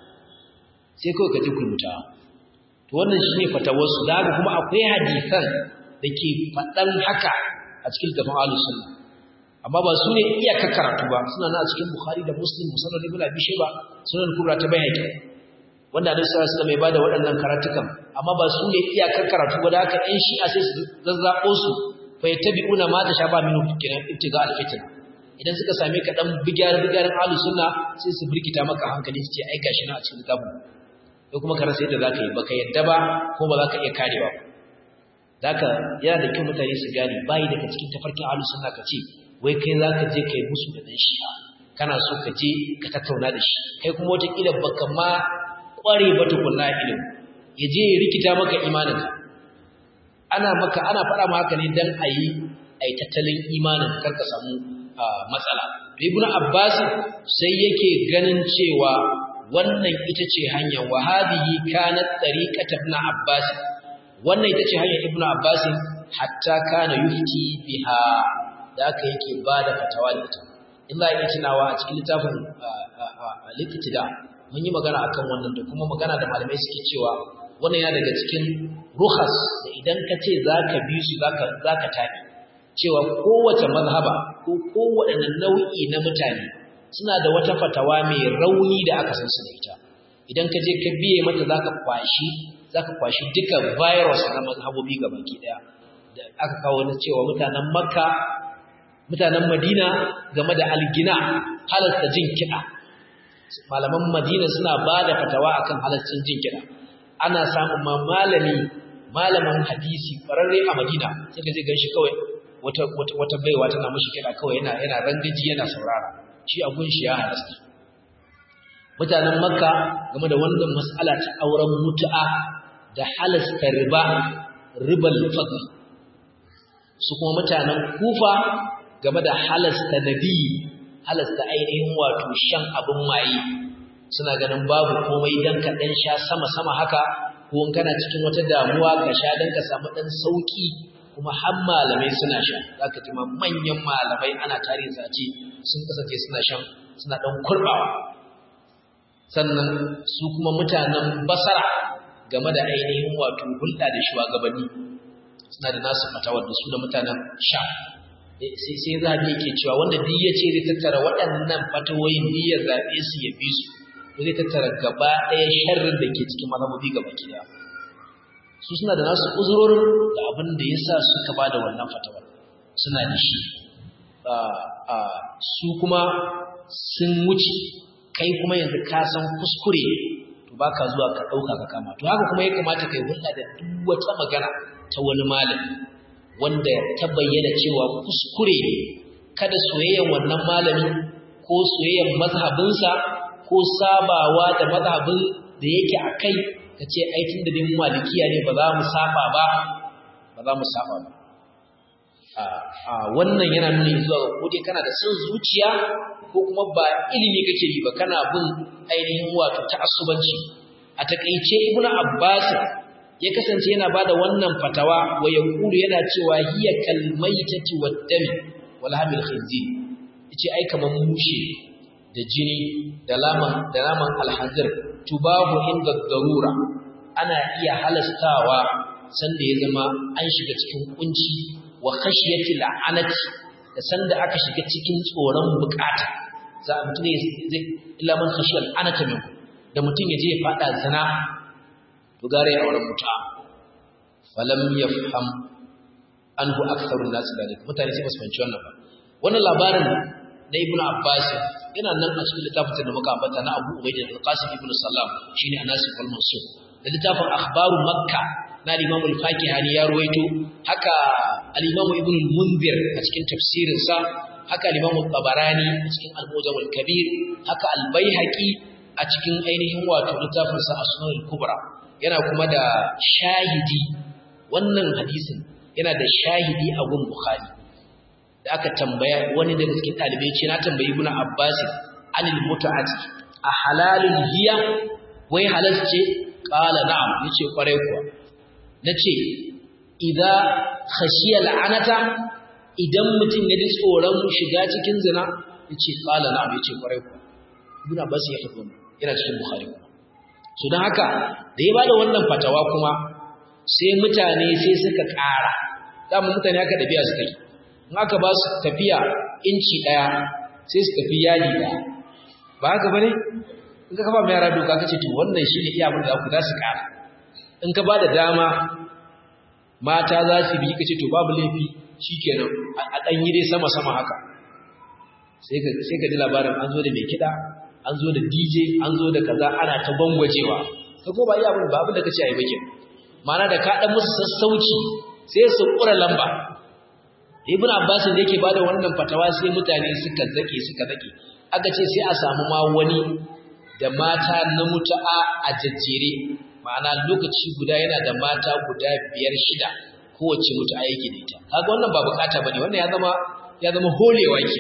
sai kawai ka ji kunta to wannan shine fatawarsu da haka kuma akwai hadisan da ke faɗan haka a cikin tafin ahlus sunna amma ba su ne iyaka karatu ba suna na a cikin bukhari da muslim musamman ibn abi shayba sunan kubra ta bayani wanda Annabi sallallahu alaihi wasallam ya bada waɗannan karatukan amma ba su ne iyakar karatu ba da haka ɗan shi'a sai su zazzabo su fa yattabi'una ma tashaba minhu kiran ibtiga al-fitna idan suka same ka dan bigyar bigyarin ahlus sunna sai su birkita maka hankali su ce ai gashi na a cikin kitabun ko kuma ka rasa yadda zaka yi baka yadda ba ko ba zaka iya karewa zaka yana da kyau mutane su gane bai daga cikin tafarkin ahlus sunna ka ce wai kai zaka je kai musu da dan shi'a kana so ka je ka tattauna da shi kai kuma wata kila baka ma kware ba tukunna ilimi ya je ya rikita maka imaninka ana maka ana faɗa maka ne dan ayi ai tattalin imanin karka samu matsala ibn abbas sai yake ganin cewa wannan ita ce hanyar wa hadhihi kanat tariqat ibn abbas wannan ita ce hanyar ibn abbas hatta kana yufti biha da aka yake bada fatawa da ita in za a iya tunawa a cikin littafin likitida mun yi magana akan wannan da kuma magana da malamai suke cewa wannan ya daga cikin ruhas da idan ka ce za ka bi su za ka tafi cewa kowace mazhaba ko kowaɗanne nau'i na mutane suna da wata fatawa mai rauni da aka san su da ita idan ka je ka biye mata za ka kwashi za ka kwashi duka virus na mazhabobi ga baki ɗaya da aka kawo na cewa mutanen makka mutanen madina game da algina halasta jin kiɗa malaman madina suna ba da fatawa akan halascin jin kiɗa ana samun ma malami malamin hadisi ƙwararre a madina sai ka zai gan shi kawai wata, wata, wata baiwa tana mashi kiɗa kawai yana yana rangaji yana saurara shi a gun shi ya halasta mutanen makka game da wannan mas'ala ta auren mutu'a da halasta riba ribal fadl su kuma mutanen kufa game da halasta nabi halasta ainihin wato shan abin maye suna ganin babu komai dan ka dan sha sama sama haka ko in kana cikin wata damuwa ka sha dan ka samu dan sauki kuma har malamai suna sha zaka ji manyan malamai ana tarihi sace sun kasance suna shan suna dan kurbawa sannan su kuma mutanen basara game da ainihin wato hulɗa da shugabanni suna da nasu fatawar da su da mutanen sha sai sai zabi yake cewa wanda duk ya ce zai tattara waɗannan fatawoyin duk ya zaɓe su ya bi su ko zai tattara gaba ɗaya sharrin da ke cikin mazhabobi gaba ɗaya su suna da nasu uzurorin da abin da ya sa suka ba da wannan fatawar suna da shi su kuma sun wuce kai kuma yanzu ka san kuskure to baka zuwa ka ɗauka ka kama to haka kuma ya kamata kai hulɗa da duk wata magana ta wani malami wanda ta bayyana cewa kuskure ne kada soyayyen wannan malami ko soyayyen mazhabinsa ko sabawa da mazhabin da yake a kai ka ce aikin da din malikiya ne ba za mu saba ba ba za mu saba ba a wannan yana nuna zuwa ga kodai kana da son zuciya ko kuma ba ilimi kake yi ba kana bin ainihin wato ta'assubanci a takeice ibnu abbas ya kasance yana bada wannan fatawa wa yaqulu yana cewa hiya kalmaitati waddami wal hamil khinzir yace ai kaman mushe da jini da laman da naman alhazir tubahu inda darura ana iya halastawa sanda ya zama an shiga cikin kunci wa khashiyati la'anati da sanda aka shiga cikin tsoron bukata za a mutum zai illa man khashiyal la'anata min da mutum ya je ya fada zina to gare ya auren muta falam yafham anhu aktharun nas dalik mutane sai basu fahimci wannan ba wannan labarin na ibnu abbas yana nan a cikin littafin da muka ambata na abu ubayd al-qasim ibnu sallam shine anasif al-mansur da littafin akhbaru makka na al-imam al-fakihani ya ruwaito haka al-imam ibnu al-munzir a cikin tafsirin sa haka al-imam al-tabarani a cikin al-mujam al-kabir haka al-baihaqi a cikin ainihin wato littafin sa as-sunan al-kubra yana kuma da shahidi wannan hadisin yana da shahidi a gun bukhari da aka tambaya wani daga cikin dalibai ce na tambayi ibnu abbas anil mut'ati a halalun hiya wai halal ce qala na'am yace kwarai kuwa nace idza khashiya la'anata idan mutum ya ji tsoron shiga cikin zina yace qala na'am yace kwarai kuwa ibnu abbas ya faɗo yana cikin bukhari kuma so dan haka da ya bada wannan fatawa kuma sai mutane sai suka ƙara dama mutane haka tafiya suka yi in aka ba su tafiya inci ɗaya sai su tafi yali ɗaya ba haka ba ne in ka kafa mai yara doka ka ce to wannan shi ne iya abin da ku za su ƙara in ka ba da dama mata za su bi ka ce to babu laifi shi kenan a ɗan yi dai sama-sama haka sai ka ji labarin an zo da mai kiɗa an zo da dj an zo da kaza ana ta gwangwajewa ka ko ba iya abin ba abin da ka ce a yi bakin mana da ka ɗan musu sassauci sai su ƙura lamba ibn abbas da yake bada wannan fatawa sai mutane suka zake suka zake aka ce sai a samu ma wani da mata na mutu'a a jajjere ma'ana lokaci guda yana da mata guda biyar shida kowace mutu'a yake da ita kaga wannan ba bukata bane wannan ya zama ya zama holewa ke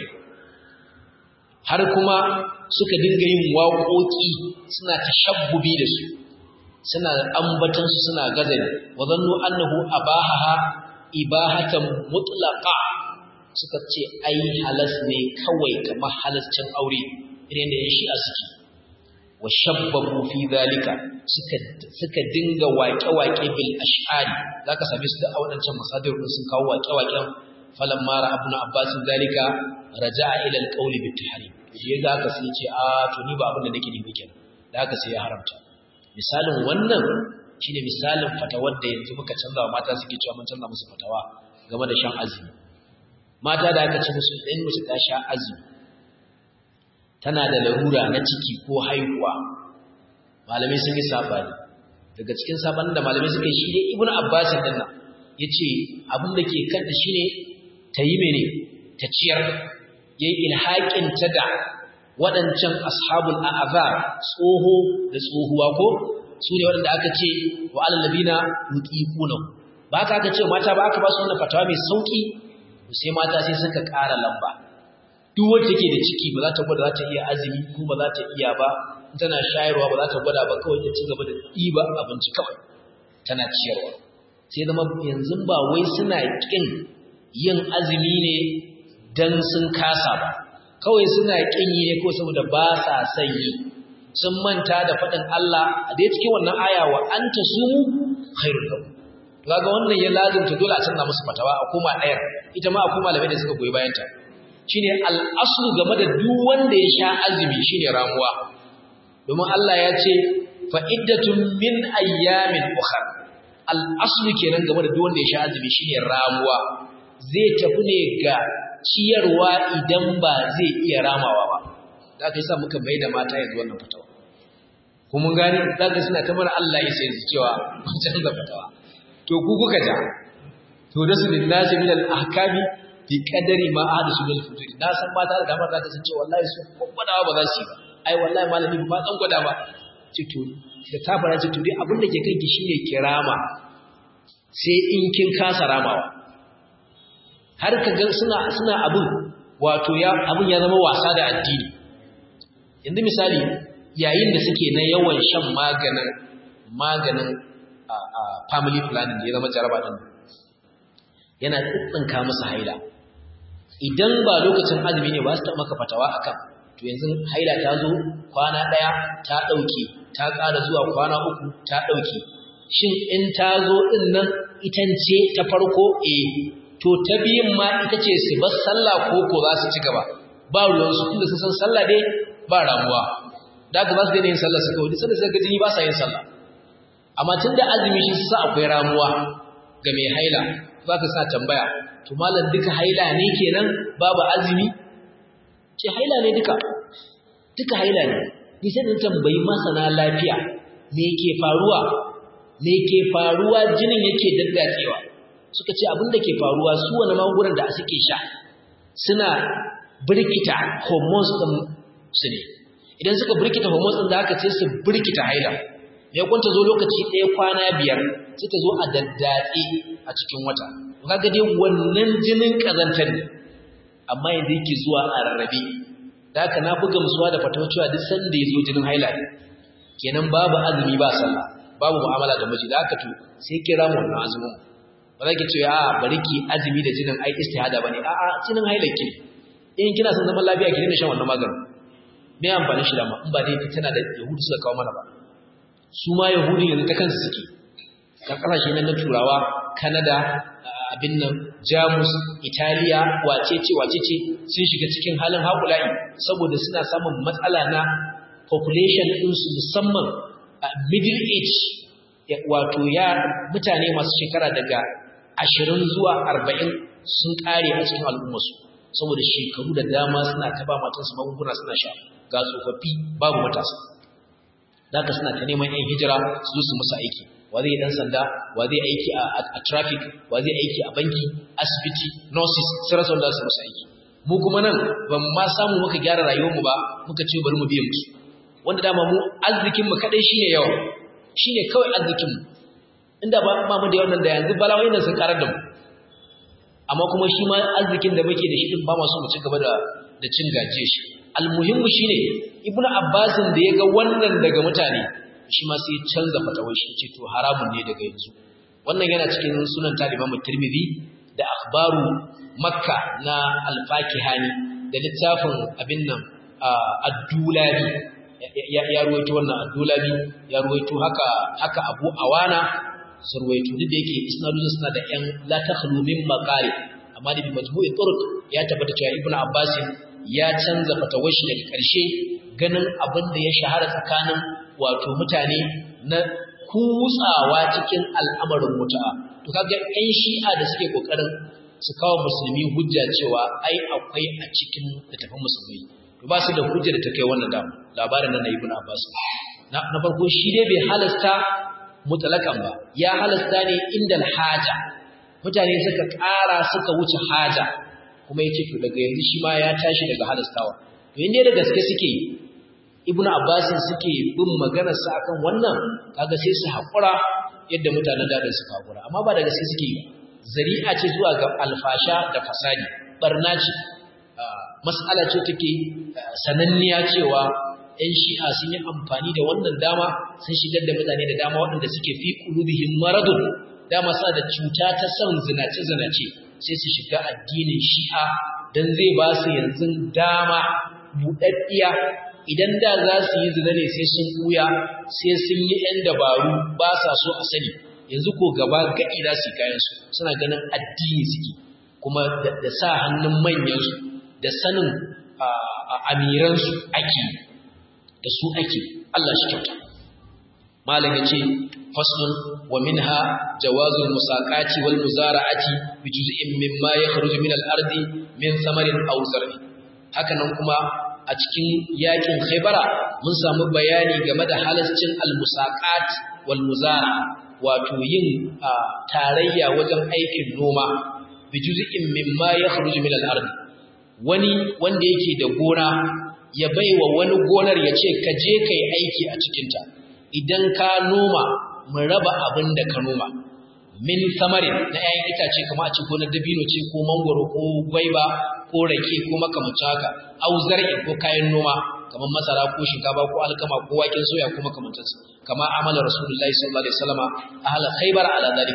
har kuma suka dinga yin waƙoƙi suna tashabbubi da su suna ambatan su suna gazali wa zannu annahu abahaha ibahatan mutlaqa suka ce ai halas ne kawai kamar halascin aure irin da shi a suke wa shabbabu fi zalika suka suka dinga waƙe-waƙe bil ash'ari zaka same su da a wadancan masadir din sun kawo waƙe-waƙen falamma ra ibn abbas zalika raja'a ila al-qawl bit tahrim shi ga haka sai ce a to ni ba abin da nake nufi kenan da haka sai ya haramta misalin wannan shine misalin fatawar da yanzu muka canza wa mata suke cewa mun canza musu fatawa game da shan azumi mata da aka ce musu ɗan musu ta sha azumi tana da larura na ciki ko haihuwa malamai sun yi sabani daga cikin sabanin da malamai suka yi shi ne ibnu abbas din nan yace abin da ke kanta shine ta yi mene ta ciyar yayi ilhaqin ta da waɗancan ashabul a'azar tsoho da tsohuwa ko su ne waɗanda aka ce wa alladina yutiquna ba ka aka ce mata ba aka ba su wannan fatawa mai sauki sai mata sai suka ƙara lamba duk wacce take da ciki ba za ta gwada za ta iya azumi ko ba za ta iya ba in tana shayarwa ba za ta gwada ba kawai ta ci gaba da ɗiba abinci kawai tana ciyarwa sai zama yanzu ba wai suna ƙin yin azumi ne dan sun kasa ba kawai suna ƙin yi ne ko saboda ba sa son yi sun manta da faɗin Allah a dai cikin wannan aya wa anta sumu khairul lakum kaga wannan ya lazimta dole a canza musu fatawa a koma ɗayar ita ma a koma malamai da suka goyi bayan ta shine al-aslu game da duk wanda ya sha azumi shine ramuwa domin Allah ya ce fa iddatun min ayyamin ukhra al-aslu kenan game da duk wanda ya sha azumi shine ramuwa zai tafi ne ga ciyarwa idan ba zai iya ramawa ba da aka yi sa muka mai da mata yanzu wannan fatawa kuma gani za ka suna kamar Allah ya sai cewa wancan da fatawa to ku kuka ja to da su bin nasi min al-ahkami bi qadari ma ahadu su bil futur na san mata da damar za ta san cewa wallahi su gwadawa ba za su yi ba ai wallahi malami ba dan gwada ba ce to da ta fara ce to dai abin da ke kanki shine kirama sai in kin kasa ramawa har ka ga suna suna abin wato ya abin ya zama wasa da addini yanzu misali yayin da suke na yawan shan maganin maganin a family planning da ya zama jaraba din yana tsitsinka musu haila idan ba lokacin azumi ne ba su taɓa maka fatawa akan to yanzu haila ta zo kwana ɗaya ta ɗauke ta ƙara zuwa kwana uku ta ɗauke shin in ta zo ɗin nan itance ta farko eh to ta biyun ma ita ce su bar sallah ko ko za su ci gaba ba ruwansu tunda sun san sallah dai ba ramuwa da haka ba su daina yin sallah suka wani sanda suka jini ba sa yin sallah amma tunda azumi shi sa akwai ramuwa ga mai haila za ka sa tambaya to malam duka haila ne kenan babu azumi ce haila ne duka duka haila ne ni sai dan tambayi masana lafiya me ke faruwa me ke faruwa jinin yake daddatsewa suka ce abin da ke faruwa su wani magungunan da suke sha suna birkita hormones din su ne idan suka birkita hormones din da aka ce su birkita haila ya kwanta zo lokaci ɗaya kwana biyar sai ta zo a daddatse a cikin wata kaga dai wannan jinin kazantar ne amma yanzu yake zuwa a rarrabe da haka na buga musuwa da fatawa cewa duk sanda ya zo jinin haila kenan babu azumi ba sallah babu mu'amala da miji da haka to sai kira mu wannan azumin ba za ki ce a bari ki azumi da jinin ai istihada bane a a jinin haila ki in kina son zaman lafiya ki daina shan wannan maganin me amfani shi da ma in ba dai tana da yahudu suka kawo mana ba su ma yahudu yanzu ta kansu suke kan kasashe nan na turawa canada abin nan jamus italiya wacece wacece sun shiga cikin halin haƙula'i saboda suna samun matsala na population ɗinsu musamman a middle age wato ya mutane masu shekara daga ashirin zuwa arba'in sun ƙare a cikin al'ummarsu saboda shekaru da dama suna taba matansu magunguna suna sha ga tsofaffi babu matasa da haka suna ta neman 'yan hijira su zo su musu aiki wa zai dan sanda wa zai aiki a traffic wa zai aiki a banki asibiti nurses sai rasa wanda su musu aiki mu kuma nan ban ma samu muka gyara rayuwarmu ba muka ce bari mu biye musu wanda dama mu arzikin mu kadai shine yawa shine kawai arzikin mu inda ba ba mu da yawan da yanzu balawai nan sun karar da mu amma kuma shi ma arzikin da muke da shi din ba ma so mu ci gaba da da cin gaje shi almuhimmu shine ibnu abbasin da ya ga wannan daga mutane shi ma sai canza fatawar shi ce to haramun ne daga yanzu wannan yana cikin sunan ta Imam Tirmidhi da akhbaru Makka na Al-Fakihani da littafin abin nan Ad-Dulabi ya ruwaito wannan Ad-Dulabi ya ruwaito haka haka Abu Awana sun ruwaito duk da yake isnadun suna da yan la takhlu min maqari amma da bi majmu'i turuq ya tabbata cewa Ibn Abbas ya canza fatawar shi daga ƙarshe ganin abin da ya shahara tsakanin wato mutane na kutsawa cikin al'amarin mutu'a to kaga ƴan shi'a da suke kokarin su kawo musulmi hujja cewa ai akwai a cikin littafin musulmi to ba su da hujja da ta kai wannan da labarin nan na ibn abbas na na farko shi dai bai halasta mutlakan ba ya halasta ne inda haja mutane suka ƙara suka wuce haja kuma yace to daga yanzu shi ma ya tashi daga halastawa to inda da gaske suke ibnu abbas suke bin maganar sa akan wannan kaga sai su hakura yadda mutanen da su hakura amma ba da gaske suke zari'a ce zuwa ga alfasha da fasadi barna ce mas'ala ce take sananniya cewa ɗan shi'a sun yi amfani da wannan dama sun shigar da mutane da dama waɗanda suke fi qulubihim maradun dama sa da cuta ta son zinace zinace sai su shiga addinin shi'a dan zai ba su yanzu dama buɗaɗɗiya idan da za su yi zina ne sai sun ɓuya sai sun yi ‘yan dabaru ba sa so a sani yanzu ko gaba gaɗi za su yi kayansu suna ganin addini suke kuma da sa hannun manyansu da sanin amiransu ake da su ake Allah shi kyauta malam ya ce faslun wa minha jawazul musaqati wal muzara'ati bi juz'in mimma yakhruju min al-ardi min thamarin aw zar'in hakanan kuma a cikin yakin Khaibara mun samu bayani game da halascin al-musaqat wal muzara wato yin tarayya wajen aikin noma bi juz'in mimma yakhruju min al-ard wani wanda yake da gona ya baiwa wani gonar ya ce ka je kai aiki a cikin ta idan ka noma mu raba abin da ka noma min samarin na 'ya'yan itace kamar a ce gonar dabino ce ko mangoro ko gwaiba ko rake ko makamancin haka au zar'in ko kayan noma kamar masara ko shinkafa ko alkama ko waken soya ko makamancin su kama amala rasulullahi sallallahu alaihi wasallam ahla khaybar ala dalika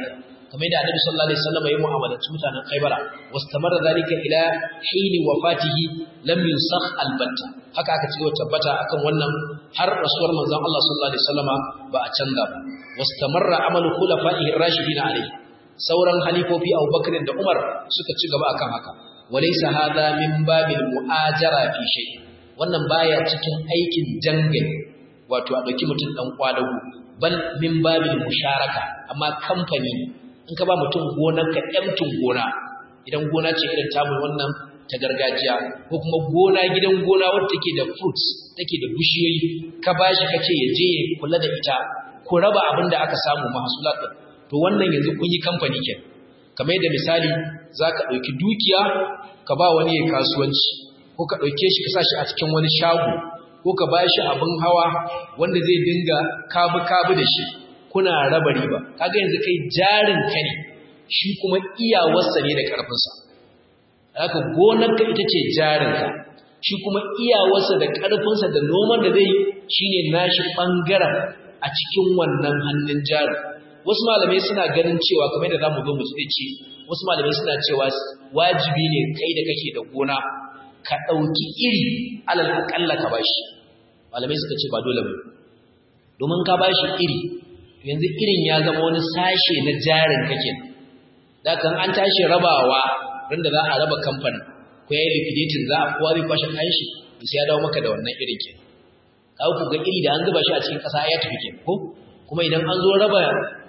kamar yadda Annabi sallallahu alaihi wasallam ya mu'amalanci mutanen Khaybara wastamarra zalika ila hini wafatihi lam yusakh albatta haka aka ce tabbata akan wannan har rasuwar manzon Allah sallallahu alaihi wasallama ba a canza ba wastamarra amalu khulafa'ihi ar-rashidin alaihi sauran halifofi Abubakar da Umar suka ci gaba akan haka walaysa hadha min babil mu'ajara fi shay wannan baya cikin aikin jangal wato a dauki mutum dan kwadago bal min babil musharaka amma kamfani in ka ba mutum gonar ka emtin gona idan gona ce irin tamu wannan ta gargajiya ko kuma gona gidan gona wadda take da fruits take da bishiyoyi ka bashi kace ya je ya kula da ita ko raba abin da aka samu mahsulat din to wannan yanzu kun yi kamfani ke kamar yadda misali zaka dauki dukiya ka ba wani ya kasuwanci ko ka dauke shi ka sa shi a cikin wani shago ko ka bashi abin hawa wanda zai dinga kabu kabu da shi kuna raba riba kaga yanzu kai jarin ka ne shi kuma iyawarsa ne da karfinsa haka gonarka ita ce jarinka shi kuma iyawarsa da karfinsa da noman da zai shine nashi bangaren a cikin wannan hannun jarin wasu malamai suna ganin cewa kamar da zamu zo mu ce wasu malamai suna cewa wajibi ne kai da kake da gona ka dauki iri alal akalla ka bashi malamai suka ce ba dole ba domin ka bashi iri yanzu irin ya zama wani sashe na jarin kake da kan an tashi rabawa ran da za a raba kamfanin ko yayi liquidating za a kowa zai kwashe kayan shi sai ya dawo maka da wannan irin ke ka ku ga iri da an zuba shi a cikin kasa ya tafi ke ko kuma idan an zo raba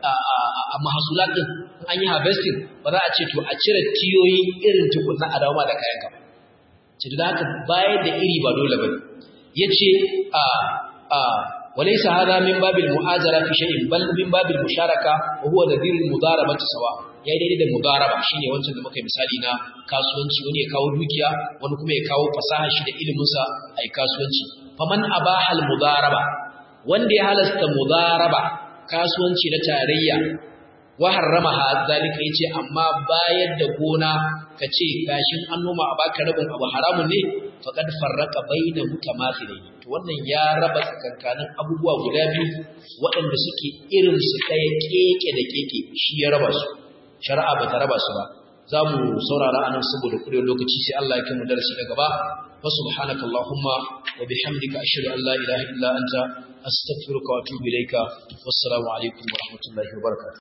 a mahasulat din an yi harvesting ba za a ce to a cire tiyoyi irin tukunna a dawo ma da kayan ka ce da haka bayar da iri ba dole bane yace a a وليس هذا من باب المؤازرة في شيء بل من باب المشاركة وهو نذير المضاربة سواء yayi daidai da mudaraba shine wancan da muka yi misali na kasuwanci wani ya kawo dukiya wani kuma ya kawo fasaha shi da ilimin sa ai kasuwanci faman abaha al mudaraba wanda ya halasta mudaraba kasuwanci na tarayya wa harramaha zalika yace amma bayar da gona kace kashin an noma a baka rabin abu haramun ne faqad farraqa baina mutamathilin to wannan ya raba tsakankanin abubuwa guda biyu waɗanda suke irin su kai keke da keke shi ya raba su shari'a ba ta raba su ba zamu saurara anan saboda kudin lokaci sai Allah ya kai mu darasi na gaba wa subhanaka allahumma wa bihamdika ashhadu an la ilaha illa anta astaghfiruka wa atubu ilayka wassalamu alaikum wa rahmatullahi wa barakatuh